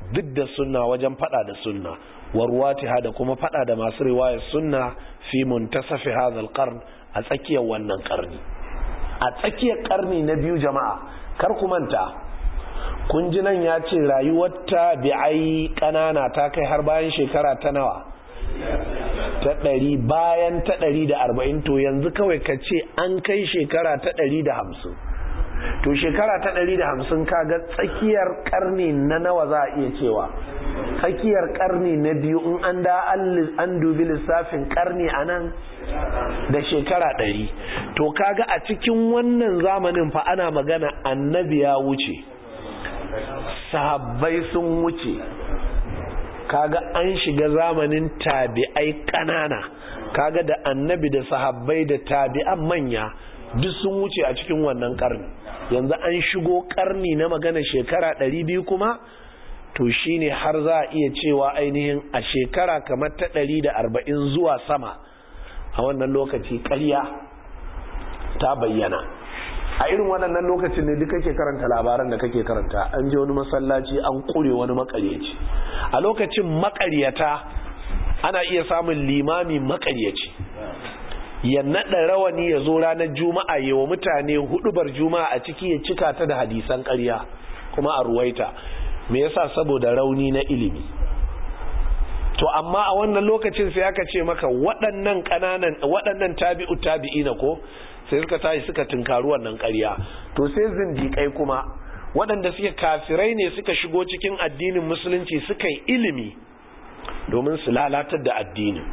da sunna wajen fada da sunna warwatiha da kuma fada da masu riwayar sunna fi muntasafi hadha qarn a tsakiyar wannan karni a tsakiyar karni na biyu jama'a kar ku manta kun ji nan ya ce rayuwar tabi'ai kanana ta kai har bayan shekara ta nawa ta ɗari bayan ta ɗari da arba'in to yanzu kawai ka ce an kai shekara ta ɗari da hamsin to shekara ta ɗari da hamsin kaga tsakiyar ƙarni na nawa za a iya cewa tsakiyar ƙarni na biyu in an da an dubi lissafin ƙarni a nan da shekara ɗari to kaga a cikin wannan zamanin fa ana magana annabi ya wuce sahabbai sun wuce kaga an shiga zamanin tabi'ai ƙanana kaga da annabi da sahabbai da tabi'an manya duk sun wuce a cikin wannan karni yanzu an shigo karni na magana shekara ɗari biyu kuma to shine har za a iya cewa ainihin a shekara kamar ta ɗari da arba'in zuwa sama a wannan lokaci ƙarya ta bayyana a irin waɗannan lokacin ne duk kake karanta labaran da kake karanta an je wani masallaci an ƙure wani makaryaci a lokacin makaryata ana iya samun limami makaryaci ya naɗa rawani ya zo ranar juma'a yi wa mutane hudubar juma'a a ciki ya cika ta da hadisan ƙarya kuma a ruwaita me yasa saboda rauni na ilimi to amma a wannan lokacin sai aka ce maka waɗannan ƙananan waɗannan tabi'u tabi'ina ko sai suka tashi suka tunkari wannan ƙarya to sai zindiƙai kuma waɗanda suke kafirai ne suka shigo cikin addinin musulunci suka yi ilimi domin su lalatar da addinin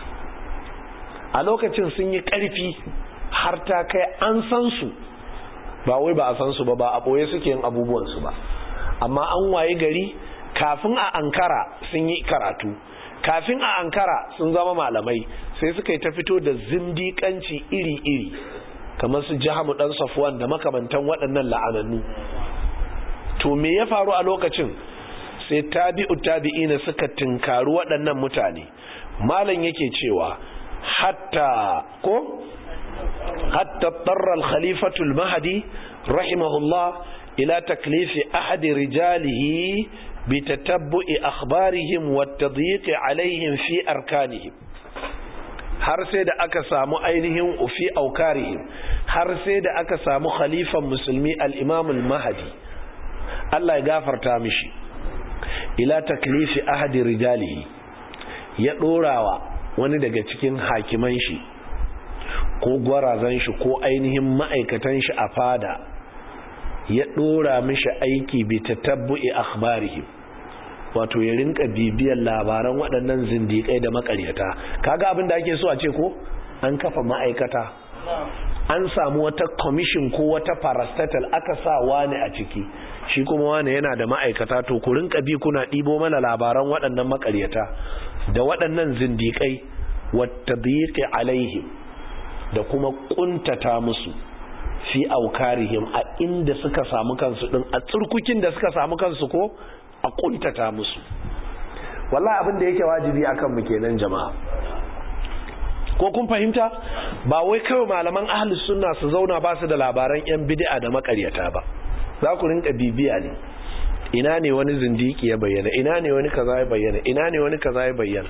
a lokacin sun yi ƙarfi har ta kai an san su ba wai ba a san su ba ba a ɓoye suke yin abubuwansu ba amma an waye gari kafin a ankara sun yi karatu kafin a ankara sun zama malamai sai suka yi ta fito da zindiƙanci iri-iri kamar su jihamu ɗan safuwan da makamantan waɗannan la'anannu to me ya faru a lokacin sai tabi'u tabi'ina suka tinkaru waɗannan mutane malam yake cewa hatta ko hatta tarra al-khalifatu al-mahdi rahimahullah ila taklifi ahadi rijalihi bi tatabbu'i akhbarihim wa tadyiq alaihim fi arkanihim har sai da aka samu ainihin fi aukarihim har sai da aka samu khalifan musulmi al-imam al-mahdi Allah ya gafarta mishi ila taklifi ahadi rijalihi ya dorawa wani daga cikin hakiman shi ko gwarazan shi ko ainihin ma'aikatan shi a fada ya dora mishi aiki bi tatabbu'i akhbarihim wato ya rinka bibiyar labaran waɗannan zindiƙai da makaryata kaga abin da ake so a ce ko an kafa ma'aikata an samu wata commission ko wata parastatal aka sa wani a ciki shi kuma wani yana da ma'aikata to ku rinka bi kuna ɗibo mana labaran waɗannan makaryata da waɗannan zindiƙai wata biƙi alaihim da kuma ƙuntata musu fi aukarihim a inda suka samu kansu ɗin a tsirkukin da suka samu kansu ko a ƙuntata musu wallahi abin da yake wajibi akan mu kenan jama'a ko kun fahimta ba wai kawai malaman ahlus sunna su zauna ba su da labaran yan bid'a da makaryata ba za ku rinka bibiya ne ina ne wani zindiki ya bayyana ina ne wani kaza ya bayyana ina ne wani kaza ya bayyana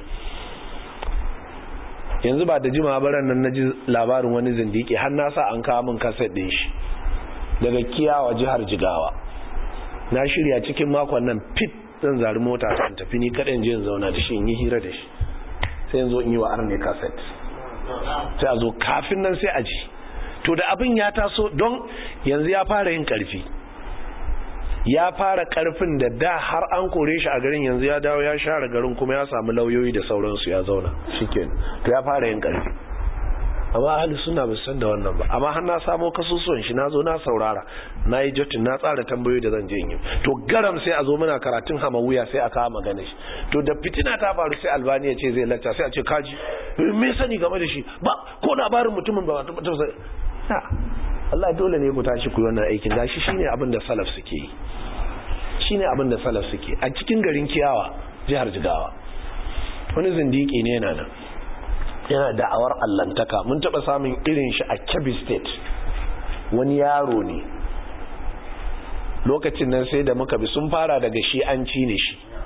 yanzu ba da jima baran nan naji labarin wani zindiki har na sa an kawo min kaset din shi daga kiyawa jihar jigawa na shirya cikin makon nan fit zan zari mota ta tafi ni kaɗan je zauna da shi in yi hira da shi sai yanzu in yi wa arne kaset sai a zo kafin nan sai a ji to da abin ya taso don yanzu ya fara yin karfi ya fara karfin da da har an kore shi a garin yanzu ya dawo ya share garin kuma ya samu lauyoyi da sauransu ya zauna shiken to ya fara yin karfi amma ahli suna ba san da wannan ba amma har na samo kasusuwan shi na zo na saurara na yi jotin na tsara tambayoyi da zan je yi to garam sai a zo muna karatun wuya sai a kawo magana shi to da fitina ta faru sai albani ya ce zai lacca sai a ce kaji me sani game da shi ba ko labarin mutumin ba ta sai Allah dole ne ku tashi ku yi wannan aikin gashi shine abin da salaf suke yi shine abin da salaf suke a cikin garin kiyawa jihar jigawa wani zindiki ne yana nan yana da'awar allantaka mun taba samun irin shi a kebbi state wani yaro ne lokacin nan sai da muka bi sun fara daga shi an ci ne shi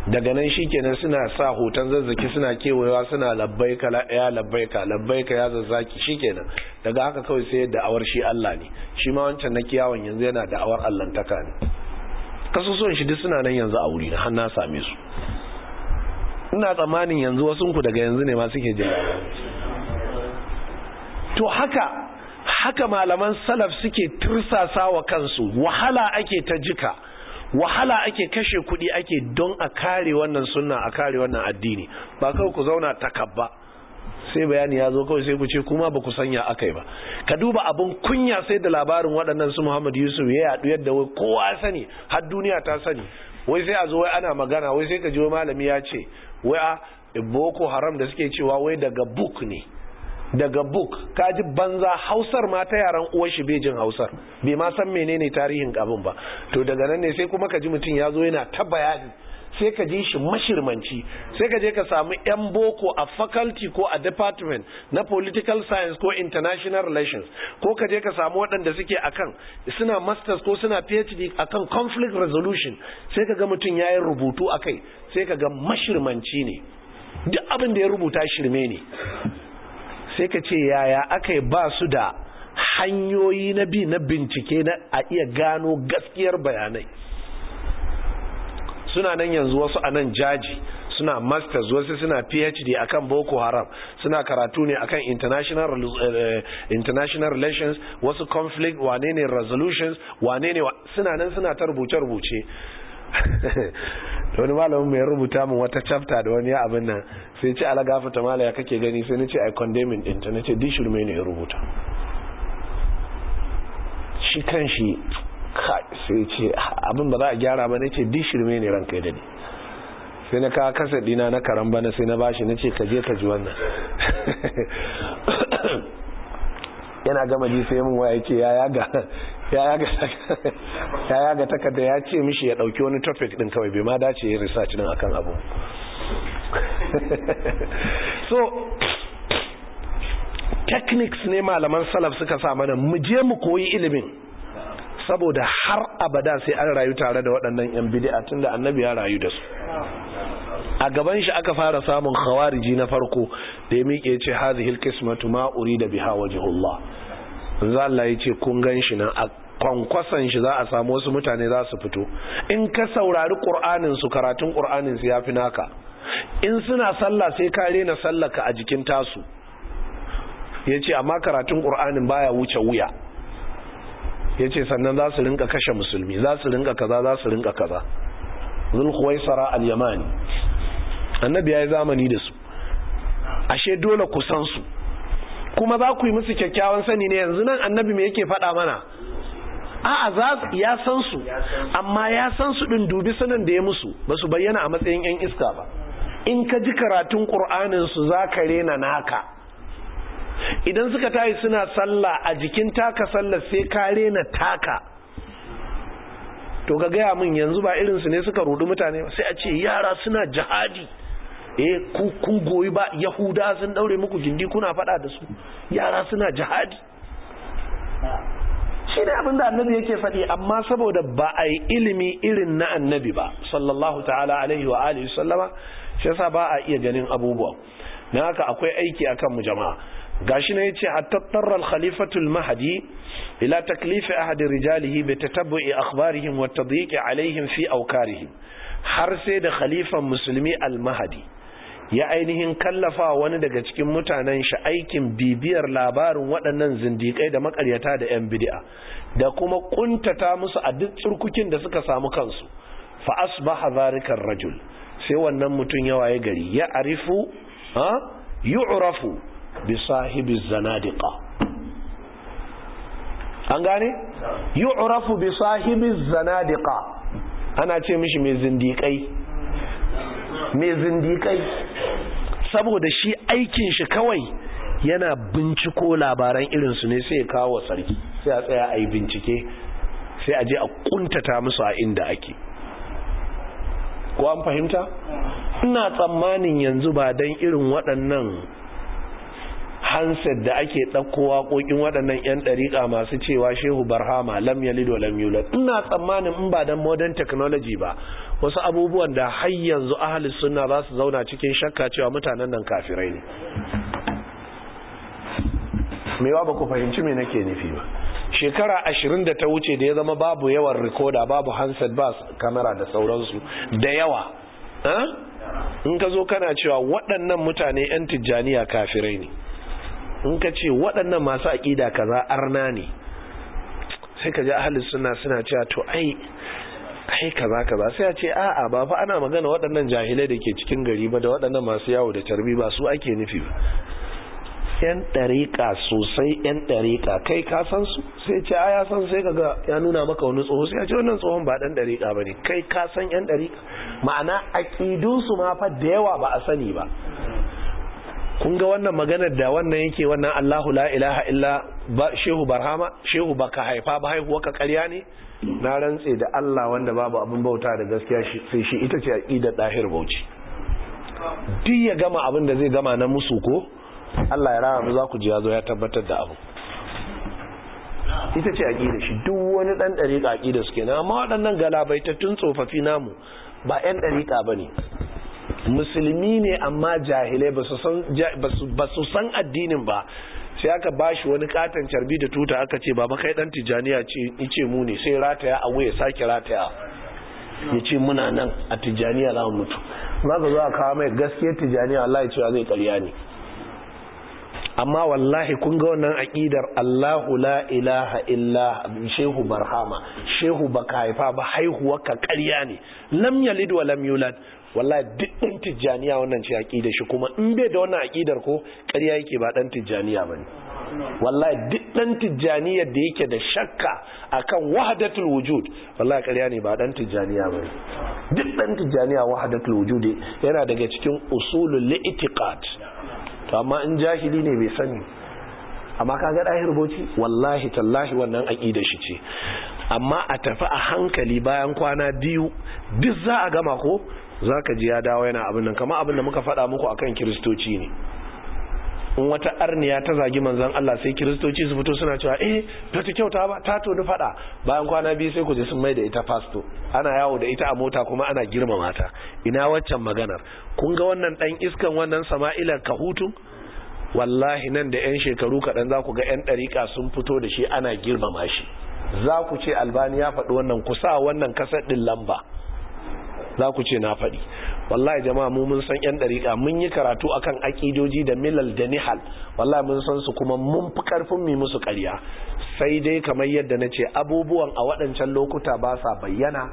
daga nan shikenan suna sa hoton zazzaki suna kewayewa suna labbaika ya labbaika labbaika ya zazzaki shikenan daga haka kawai sai da'awar shi Allah ne shi ma wancan na kiyawan yanzu yana da'awar allantaka ne kasusuwan shi duk suna nan yanzu a wuri na har na same su ina tsammanin yanzu wasu ku daga yanzu ne ma suke jin to haka haka malaman salaf suke tursasa wa kansu wahala ake ta jika wahala ake kashe kuɗi ake don a kare wannan sunna a kare wannan addini ba kawai ku zauna takabba sai bayani ya zo kawai sai ku ce kuma ba ku sanya akai ba ka duba abin kunya sai da labarin waɗannan su Muhammad Yusuf ya yaɗu yadda wai kowa ya sani har duniya ta sani wai sai a zo wai ana magana wai sai ka ji malami ya ce wai a boko haram da suke cewa wai daga book ne daga book kaji banza hausar ma ta yaran uwar shi bai jin hausar bai ma san menene tarihin abin ba to daga nan ne sai kuma ka ji mutum ya zo yana ta bayani sai ka ji shi mashirmanci sai ka je ka samu yan boko a faculty ko a department na political science ko international relations ko ka je ka samu waɗanda suke akan suna masters ko suna phd akan conflict resolution sai ka ga mutum ya yi rubutu akai sai ka ga mashirmanci ne duk abin da ya rubuta shirme ne sai ka ce yaya aka yi ba su da hanyoyi na bi na bincike na a iya gano gaskiyar bayanai suna nan yanzu wasu a nan jaji suna masters wasu suna phd akan boko haram suna karatu ne akan international uh, international relations wasu conflict wane ne resolutions wane ne suna nan suna ta rubuce-rubuce wani malamin mai rubuta min wata chapter da wani abin nan sai ce ala gafata mala ya kake gani sai nace ai condemning din ta nace dishirme ne ya rubuta shi kan shi sai ce abin ba za a gyara ba nace dishirme ne ranka da ni sai na kawo kasa dina na karan bana sai na bashi nace ka je ka ji wannan yana gama ji sai mun waya ce ya yaga ya yaga takarda ya ce mishi ya dauki wani topic din kawai bai ma dace yin research din akan abu so techniques ne malaman salaf suka sa mana mu je mu koyi ilimin saboda har abada sai an rayu tare da waɗannan yan bid'a tunda annabi ya rayu da su a gaban shi aka fara samun khawariji na farko da ya miƙe ce hadhihi alqismatu ma urida biha wajhullah manzo Allah ya ce kun gan shi nan a kwankwasan shi za a samu wasu mutane za su fito in ka saurari qur'anin su karatun qur'anin su yafi naka in suna sallah sai ka rena sallaka a jikin tasu yace amma karatun qur'anin baya wuce wuya yace sannan za su rinka kashe musulmi za su rinka kaza za su rinka kaza zulkhuwaisara al-yamani annabi ya yi zamani da su ashe dole ku san su kuma za ku yi musu kyakkyawan sani ne yanzu nan annabi me yake faɗa mana a'a za ya san su amma ya san su din dubi sanin da ya musu ba su bayyana a matsayin yan iska ba in ka ji karatun qur'anin su za ka rena naka idan suka tayi suna sallah a jikin taka sallar sai ka rena taka to ga gaya min yanzu ba irinsu ne suka rudu mutane sai a ce yara suna jihadi eh kun goyi ba yahuda sun daure muku gindi kuna fada da su yara suna jihadi shi ne abin da annabi yake faɗi amma saboda ba a yi ilimi irin na annabi ba sallallahu ta'ala alaihi wa alihi sallama shi yasa ba a iya ganin abubuwa na haka akwai aiki akan mu jama'a gashi ne yace hatta tarra al-khalifatu al-mahdi ila taklif ahad rijalihi bi tatabbu'i akhbarihim wa tadyiq alaihim fi awkarihim har sai da khalifan musulmi al-mahdi ya ainihin kallafa wani daga cikin mutanen shi aikin bibiyar labarin waɗannan zindikai da makaryata da 'yan bid'a da kuma kuntata musu a duk tsirkukin da suka samu kansu fa asbaha zalika rajul sai wannan mutum ya waye gari ya arifu ha yu'rafu bi sahibi zanadiqa an gane yu'rafu bi sahibi zanadiqa ana ce mishi mai zindikai mai zindikai saboda shi aikin shi kawai yana binciko labaran irinsu ne sai ya kawo sarki sai a tsaya a yi bincike sai a je a kuntata musu a inda ake ko an fahimta ina tsammanin yanzu ba don irin waɗannan handset da ake ɗauko waƙoƙin waɗannan 'yan ɗariƙa masu cewa shehu barhama lam yalid wa lam yulad ina tsammanin in ba dan modern technology ba wasu abubuwan da har yanzu ahli sunna za su zauna cikin shakka cewa mutanen nan kafirai ne mewa ba ku fahimci me nake nufi ba shekara ashirin da ta wuce da ya zama babu yawan rikoda babu handset ba kamera da sauransu da yawa in ka zo kana cewa waɗannan mutane 'yan tijjaniya kafirai ne in ka ce waɗannan masu aƙida kaza arna ne sai ka ji ahalin suna suna cewa to ai ai kaza kaza sai a ce a'a ba fa ana magana waɗannan jahilai da ke cikin gari ba da waɗannan masu yawo da tarbi ba su ake nufi ba yan ɗariƙa sosai yan ɗariƙa kai ka san su sai ce a ya san sai kaga ya nuna maka wani tsoho sai ya ce wannan tsohon ba ɗan ɗariƙa ba ne kai ka san yan ɗariƙa ma'ana aƙidunsu ma fa da yawa ba a sani ba kun ga wannan maganar da wannan yake wannan Allahu la ilaha illa ba shehu barhama shehu baka haifa ba haihuwa ka ƙarya ne na rantse da Allah wanda babu abin bauta da gaskiya sai shi ita ce aqidar dahir bauchi duk ya gama abin da zai gama na musu ko Allah ya rama za ku ji ya zo ya tabbatar da abu ita ce aƙida shi duk wani ɗan ɗariƙa aƙida suke na amma waɗannan galabaitattun tsofaffi namu ba 'yan ɗariƙa ba ne musulmi ne amma jahilai ba su san addinin ba sai aka ba shi wani katon carbi da tuta aka ce ba kai ɗan tijjaniya ce mu ne sai rataya a wuya sake rataya ya ce muna nan a tijjaniya za mu mutu za ka zo a kawo mai gaskiyar tijjaniya Allah ya cewa zai karya ne amma wallahi kun ga wannan aqidar Allahu la ilaha illa shehu barhama shehu baka haifa ba haihuwa ka ƙarya ne lam yalid wa lam yulad wallahi duk ɗan tijjaniya wannan ce aqidar shi kuma in bai da wannan aqidar ko ƙarya yake ba ɗan tijjaniya bane wallahi duk ɗan tijjaniyar da yake da shakka akan wahdatul wujud wallahi ƙarya ne ba ɗan tijjaniya bane duk ɗan tijjaniya wahdatul wujud yana daga cikin usulul li'tiqad to amma in jahili ne bai sani amma kaga dahir boci wallahi tallahi wannan aqida shi ce amma a tafi a hankali bayan kwana biyu duk za a gama ko zaka ji ya dawo yana abin nan kamar abin da muka faɗa muku akan kiristoci ne in wata arniya ta zagi manzon Allah sai kiristoci su fito suna cewa eh ba ta kyauta ba ta to faɗa bayan kwana biyu sai ku je sun mai da ita fasto ana yawo da ita a mota kuma ana girmama ta ina waccan maganar kun ga wannan dan iskan wannan sama'ilar kahutun wallahi nan da yan shekaru kaɗan za ku ga yan ɗariƙa sun fito da shi ana girmama shi za ku ce albani ya faɗi wannan kusa wannan kasar ɗin lamba za ku ce na faɗi wallahi jama'a mu mun san yan dariƙa mun yi karatu akan akidoji da milal da nihal wallahi mun san su kuma mun fi karfin mu musu ƙarya sai dai kamar yadda na ce abubuwan a waɗancan lokuta ba sa bayyana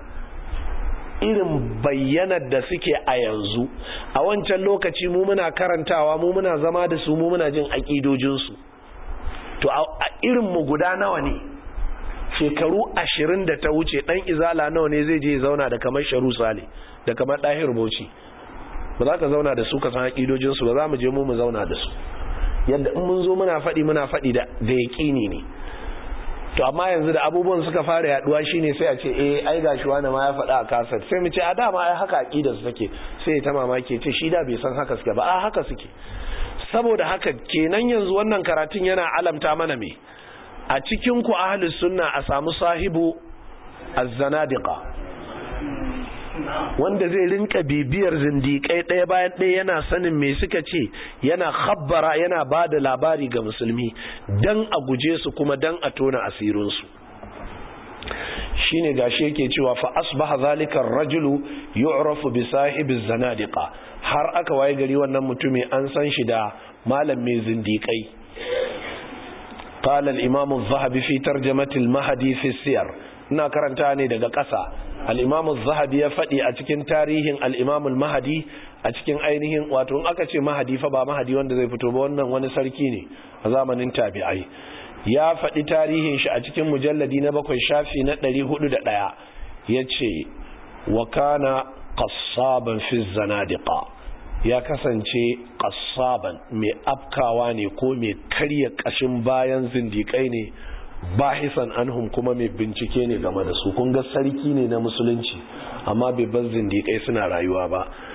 irin bayyanar da suke a yanzu a wancan lokaci mu muna karantawa mu muna zama da su mu muna jin akidojinsu to a irin mu guda nawa ne shekaru ashirin da ta wuce ɗan izala nawa ne zai je zauna da kamar sharu sale da kamar ɗahir bauchi ba za ka zauna da su ka san haƙidojinsu ba za mu je mu mu zauna da su yadda in mun zo muna faɗi muna faɗi da yaƙini ne to amma yanzu da abubuwan suka fara yaduwa shine sai a ce eh ai gashi wani ma ya faɗa a kasar sai mu ce a dama ai haka aqidar su take sai ta mamaki ce shi da bai san haka suke ba a haka suke saboda haka kenan yanzu wannan karatun yana alamta mana me a cikin ku ahlus sunna a samu sahibu az-zanadiqa wanda zai rinka bibiyar zindiƙai ɗaya bayan ɗaya yana sanin me suka ce yana khabbara yana ba da labari ga musulmi don a guje su kuma don a tona asirinsu shine gashi yake cewa fa asbaha zalika ar-rajulu yu'rafu bi sahibi zanadiqa har aka waye gari wannan mutumi an san shi da malam mai zindiƙai قال الإمام الذهبي في ترجمة المهدي في السير ina karanta ne daga ƙasa al'imamu zahabi ya faɗi a cikin tarihin al'imamu mahadi a cikin ainihin wato in aka ce mahadi fa ba mahadi wanda zai fito ba wannan wani sarki ne a zamanin tabi'ai ya faɗi tarihin shi a cikin mujalladi na bakwai shafi na ɗari hudu da ɗaya ya ce wa kana ƙasaban fi zanadiqa ya kasance ƙasaban mai afkawa ne ko mai karya ƙashin bayan zindiƙai ne bahisan anhum kuma mai bincike ne game da su kun ga sarki ne na musulunci amma bai bar zindiƙai suna rayuwa ba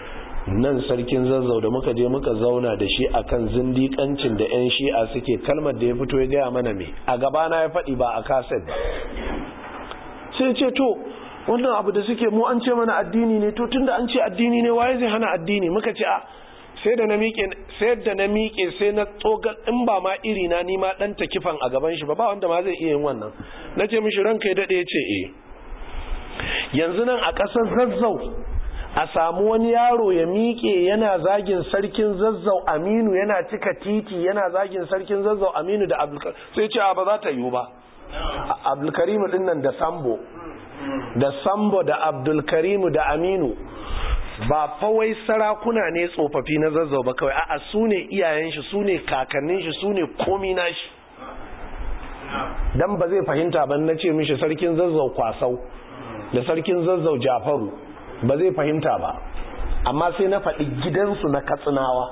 nan sarkin zazzau da muka je muka zauna da shi akan zindikancin da 'yan shi'a suke kalmar da ya fito ya gaya mana me a gabana ya faɗi ba a kaset ba sai ce to wannan abu da suke mu an ce mana addini ne to tunda an ce addini ne waye zai hana addini muka ce a sai da na miƙe sai da na miƙe sai na tsoga in ba ma iri na ni ma dan takifan a gaban shi ba ba wanda ma zai iya yin wannan nace mishi ranka ya dade yace eh yanzu nan a ƙasar zazzau a samu wani yaro ya miƙe yana zagin sarkin zazzau Aminu yana cika titi yana zagin sarkin zazzau Aminu da Abdulkarim sai ce ba za ta yiwu ba Abdulkarim din nan da Sambo da Sambo da Abdulkarim da Aminu ba fawai sarakuna ne tsofaffi na zazzau ba kawai a'a su ne iyayen shi su ne kakannin shi su ne komi na shi dan ba zai fahimta ban na ce mishi sarkin zazzau kwasau da sarkin zazzau jafaru ba zai fahimta ba amma sai na faɗi gidansu na katsinawa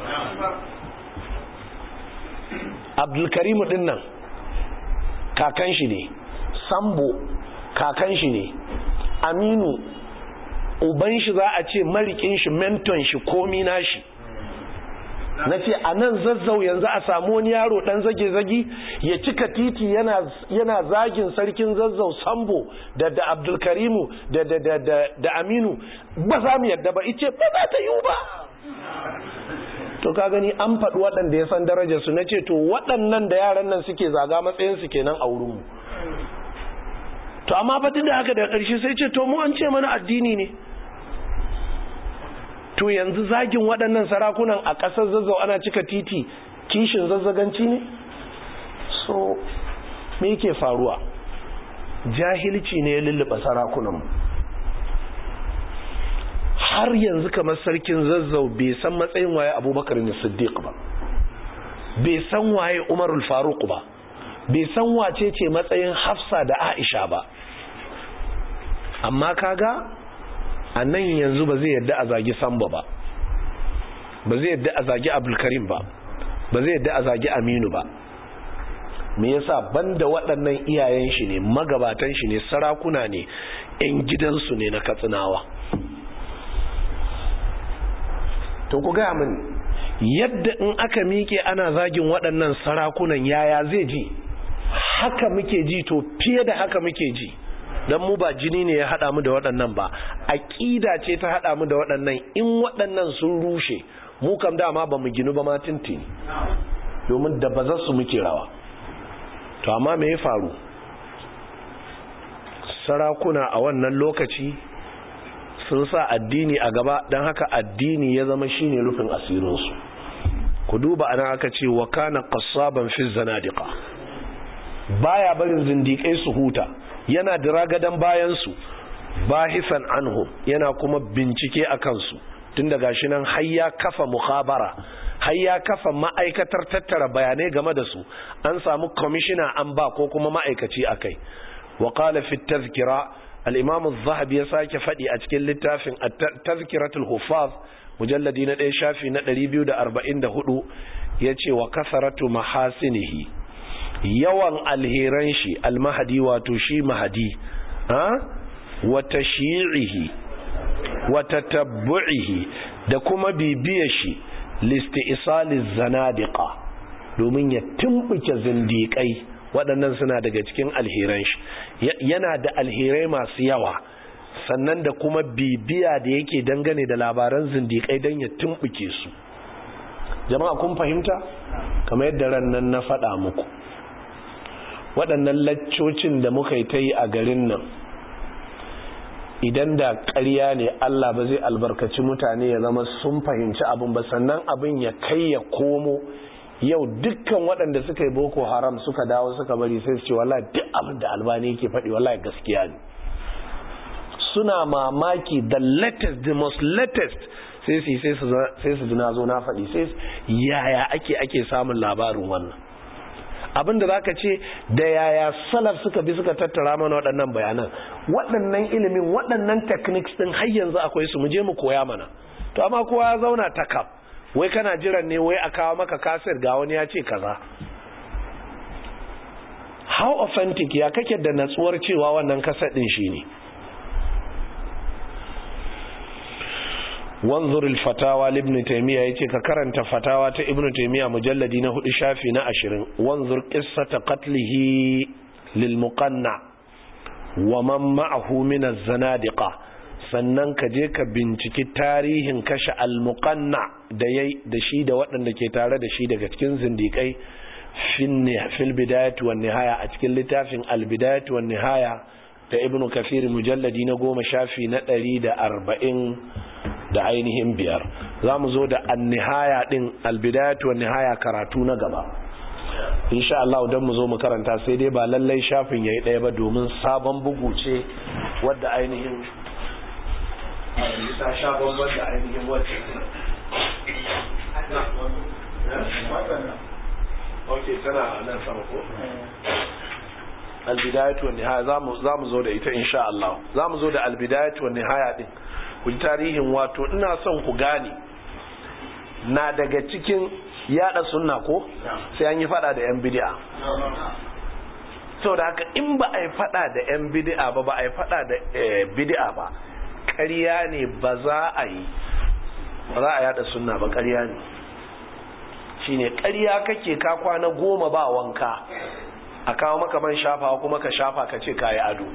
abdulkarimu ɗin nan kakan shi ne sambo kakan shi ne aminu uban shi za a ce marikin shi menton shi komi na shi na ce a nan zazzau yanzu a samu wani yaro dan zage-zagi ya cika titi yana zagin sarkin zazzau sambo da da abdulkarimu da da da da da aminu ba za mu yadda ba ice ba za ta yiwu ba to ka gani an faɗi waɗanda ya san darajarsu na ce to waɗannan da yaran nan suke zaga matsayinsu kenan a wurinmu to amma fatin da haka da ƙarshe sai ce to mu an ce mana addini ne to yanzu zagin waɗannan sarakunan a ƙasar zazzau ana cika titi kishin zazzaganci ne so me yake faruwa jahilci ne ya lulluɓa sarakunan har yanzu kamar sarkin zazzau bai san matsayin waye abubakar ne siddiq ba bai san waye umarul faruk ba bai san wace ce matsayin hafsa da aisha ba amma kaga a nan yanzu ba zai yadda a zagi samba ba ba zai yadda a zagi abdulkarim ba ba zai yadda a zagi aminu ba me yasa banda waɗannan iyayen shi ne magabatan shi ne sarakuna ne 'yan gidansu ne na katsinawa to ku gaya min yadda in aka miƙe ana zagin waɗannan sarakunan yaya zai ji haka muke ji to fiye da haka muke ji don mu ba jini ne ya haɗa mu da waɗannan ba aƙida ce ta haɗa mu da waɗannan in waɗannan sun rushe mu kam dama ba mu ginu ba ma tintini domin da ba za su muke rawa to amma me ya faru sarakuna a wannan lokaci sun sa addini a gaba don haka addini ya zama shine rufin asirinsu ku duba ana aka ce wa kana qassaban fi zanadiqa baya barin zindikai su huta yana diragadan bayan su bahisan anhum yana kuma bincike a kansu tun daga shi nan har ya kafa mukhabara har ya kafa ma'aikatar tattara bayanai game da su an samu kwamishina an ba ko kuma ma'aikaci akai wa qala fi tazkira al-imam az-zahabi ya sake fadi a cikin littafin tazkiratul huffaz mujalladi na 1 shafi na 244 yace wa kasaratu mahasinihi yawan alheran shi al-mahdi wato shi mahdi ha wa tashyi'ihi wa tatabbu'ihi da kuma bibiyar shi listi'saliz zanadiqa domin ya tumbuke zindiƙai waɗannan suna daga cikin alheran shi yana da alherai masu yawa sannan da kuma bibiya da yake dangane da labaran zindiƙai don ya tumbuke su jama'a kun fahimta kamar yadda ran nan na faɗa muku waɗannan laccocin da muka yi ta yi a garin nan idan da ƙarya ne Allah ba zai albarkaci mutane ya zama sun fahimci abin ba sannan abin ya kai ya komo yau dukkan waɗanda suka yi boko haram suka dawo suka bari sai su ce wallahi duk abin da albani yake faɗi wallahi gaskiya ne suna mamaki the latest the most latest sai su sai su sai su na zo na faɗi sai yaya ake ake samun labarin wannan abin da zaka ce da yaya salaf suka bi suka tattara mana waɗannan bayanan waɗannan ilimin waɗannan techniques din har yanzu akwai su mu je mu koya mana to amma kowa ya zauna takab wai kana jiran ne wai a kawo maka kasir ga wani ya ce kaza how authentic ya kake da natsuwar cewa wannan kasar din shi ne wanzur al-fatawa ibn taymiya yace ka karanta fatawa ta ibn taymiya mujalladi na hudu shafi na 20 wanzur qissata qatlihi lil muqanna wa man ma'ahu min az-zanadiqa sannan ka je ka binciki tarihin kashe al-muqanna da yayi da shi da waɗanda ke tare da shi daga cikin zindikai fil bidayati wan nihaya a cikin littafin al-bidayati wan nihaya da ibnu kafir mujalladi na goma shafi na ɗari da arba'in da ainihin biyar za mu zo da annihaya ɗin albidayatu wa nihaya karatu na gaba insha Allah don mu zo mu karanta sai dai ba lallai shafin yayi ɗaya ba domin sabon bugu ce wadda ainihin ta sha bambam da ainihin wacce ok tana nan sama ko albidayatu wan nihaya zamu zamu zo da ita insha Allah zamu zo da albidayatu wan nihaya din ku ji tarihin wato ina son ku gane na daga cikin yada sunna ko sai an yi fada da yan bid'a saboda haka in ba a yi fada da yan bid'a ba ba a yi fada da bid'a ba ƙarya ne ba za a yi ba za a yada sunna ba ƙarya ne shine ƙarya kake ka kwana goma ba wanka a kawo maka man shafawa kuma ka shafa ka ce kayi ado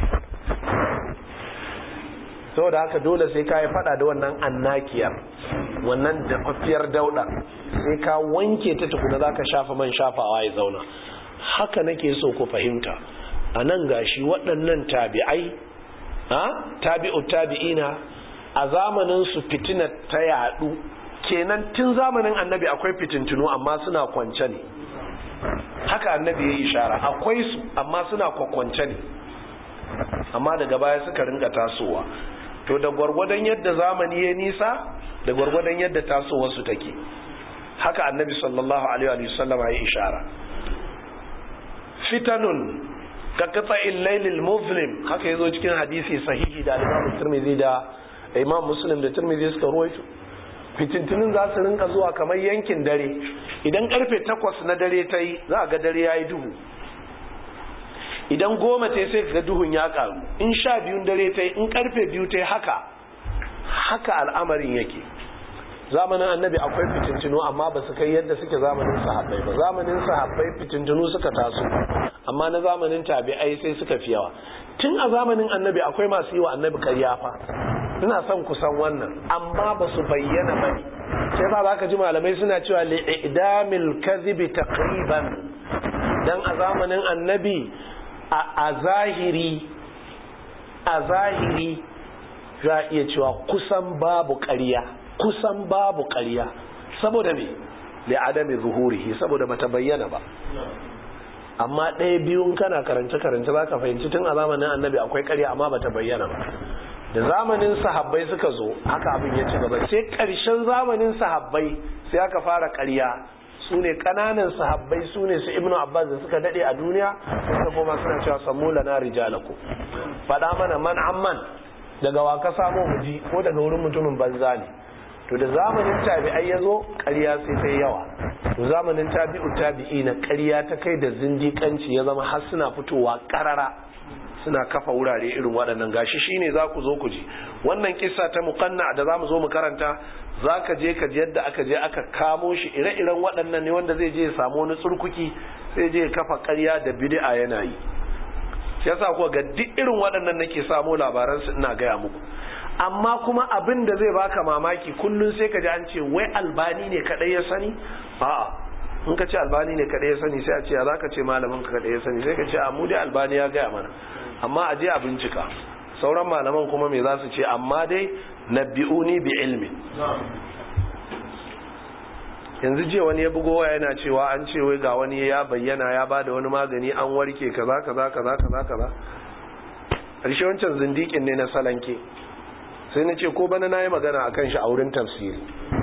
saboda haka dole sai ka yi fada da wannan annakiyar wannan dafaffiyar dauda sai ka wanke ta tukuna za ka shafa man shafawa ya zauna haka nake so ku fahimta a nan gashi waɗannan tabi'ai a tabi'u tabi'ina a zamanin su fitina ta yadu kenan tun zamanin annabi akwai fitintunu amma suna kwance ne haka annabi ya yi ishara akwai su amma suna kwakwance ne amma daga baya suka ringa tasowa to da gwargwadon yadda zamani ya nisa da gwargwadon yadda tasowarsu take haka annabi sallallahu alaihi wa sallam ya ishara fitanun ka katsa illailil muslim haka yazo cikin hadisi sahihi da Imam Tirmidhi da Imam Muslim da Tirmidhi suka ruwaito fitintunin za su rinka zuwa kamar yankin dare idan karfe takwas na dare ta yi za a ga dare ya yi duhu idan goma ta sai ga duhun ya karu in sha biyun dare ta yi in karfe biyu ta yi haka haka al'amarin yake zamanin annabi akwai fitintunu amma ba su kai yadda suke zamanin sahabbai ba zamanin sahabbai fitintunu suka taso amma na zamanin tabi'ai sai suka fi yawa tun a zamanin annabi akwai masu yi wa annabi karya fa ina son kusan wannan amma ba su bayyana ba ne sai ba za ka ji malamai suna cewa li'idamil kadhibi taqriban dan a zamanin annabi a zahiri a zahiri za iya cewa kusan babu ƙarya kusan babu ƙarya saboda me li'adami zuhurihi saboda bata bayyana ba amma ɗaya biyun kana karance karance za ka fahimci tun a zamanin annabi akwai ƙarya amma bata bayyana ba da zamanin sahabbai suka zo haka abin ya ci gaba sai ƙarshen zamanin sahabbai sai aka fara ƙarya su ne ƙananan sahabbai su ne su ibnu abbas da suka daɗe a duniya suka koma suna cewa sammu lana rijalaku faɗa mana man amman daga wa ka samo muji ko daga wurin mutumin banza ne to da zamanin tabi'ai ya zo ƙarya sai ta yawa to zamanin tabi'u tabi'i na ƙarya ta kai da zindiƙanci ya zama har suna fitowa ƙarara suna kafa wurare irin waɗannan gashi shine za ku zo ku ji wannan kissa ta muqanna da za mu zo mu karanta za ka je ka ji yadda aka je aka kamo shi ire-iren waɗannan ne wanda zai je ya samu wani tsurkuki sai je ya kafa ƙarya da bid'a yana yi shi yasa kuwa ga duk irin waɗannan nake samo labaran su ina gaya muku amma kuma abin da zai baka mamaki kullun sai ka ji an ce wai albani ne kadai ya sani a'a in ka ce albani ne kadai ya sani sai a ce za ka ce malamin ka kadai ya sani sai ka ce a mu dai albani ya gaya mana amma a je a bincika sauran malaman kuma me za su ce amma dai nabbi'uni bi ilmi yanzu je wani ya bugo waya yana cewa an ce wai ga wani ya bayyana ya bada wani magani an warke kaza kaza kaza kaza kaza karshe wancan zindikin ne na salanke sai na ce ko bana na yi magana a kan shi a wurin tafsiri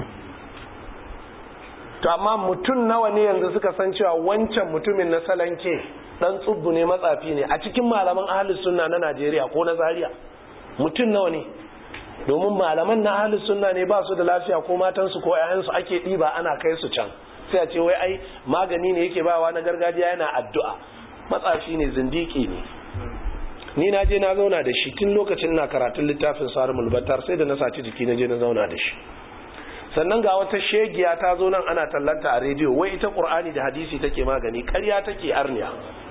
to amma mutum nawa ne yanzu suka san cewa wancan mutumin na salanke dan tsubbu ne matsafi ne a cikin malaman ahalus sunna na Najeriya ko na Zaria mutum nawa ne domin malaman na ahalus sunna ne ba su da lafiya ko matansu ko ƴaƴansu ake ɗiba ana kai su can sai a ce wai ai magani ne yake bawa na gargajiya yana addu'a matsafi ne zindiki ne ni na je na zauna da shi tun lokacin na karatun littafin sarumul battar sai da na saci jiki na je na zauna da shi sannan ga wata shegiya ta zo nan ana tallanta a rediyo wai ita qur'ani da hadisi take magani ƙarya take arniya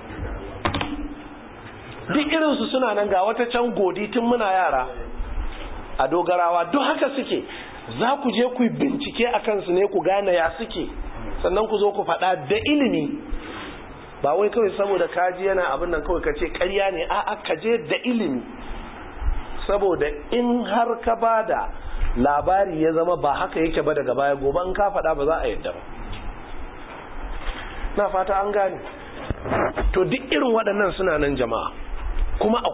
duk irinsu suna nan ga wata can godi tun muna yara a dogarawa duk haka suke za ku je ku bincike a kansu ne ku gane ya suke sannan ku zo ku faɗa da ilimi ba wai kawai saboda kaji yana abin nan kawai ka ce ƙarya ne a'a ka je da ilimi saboda in har ka bada labari ya zama ba haka yake ba daga baya gobe in ka faɗa ba za a yadda ba na fata an gane to duk irin waɗannan suna nan jama'a kuma a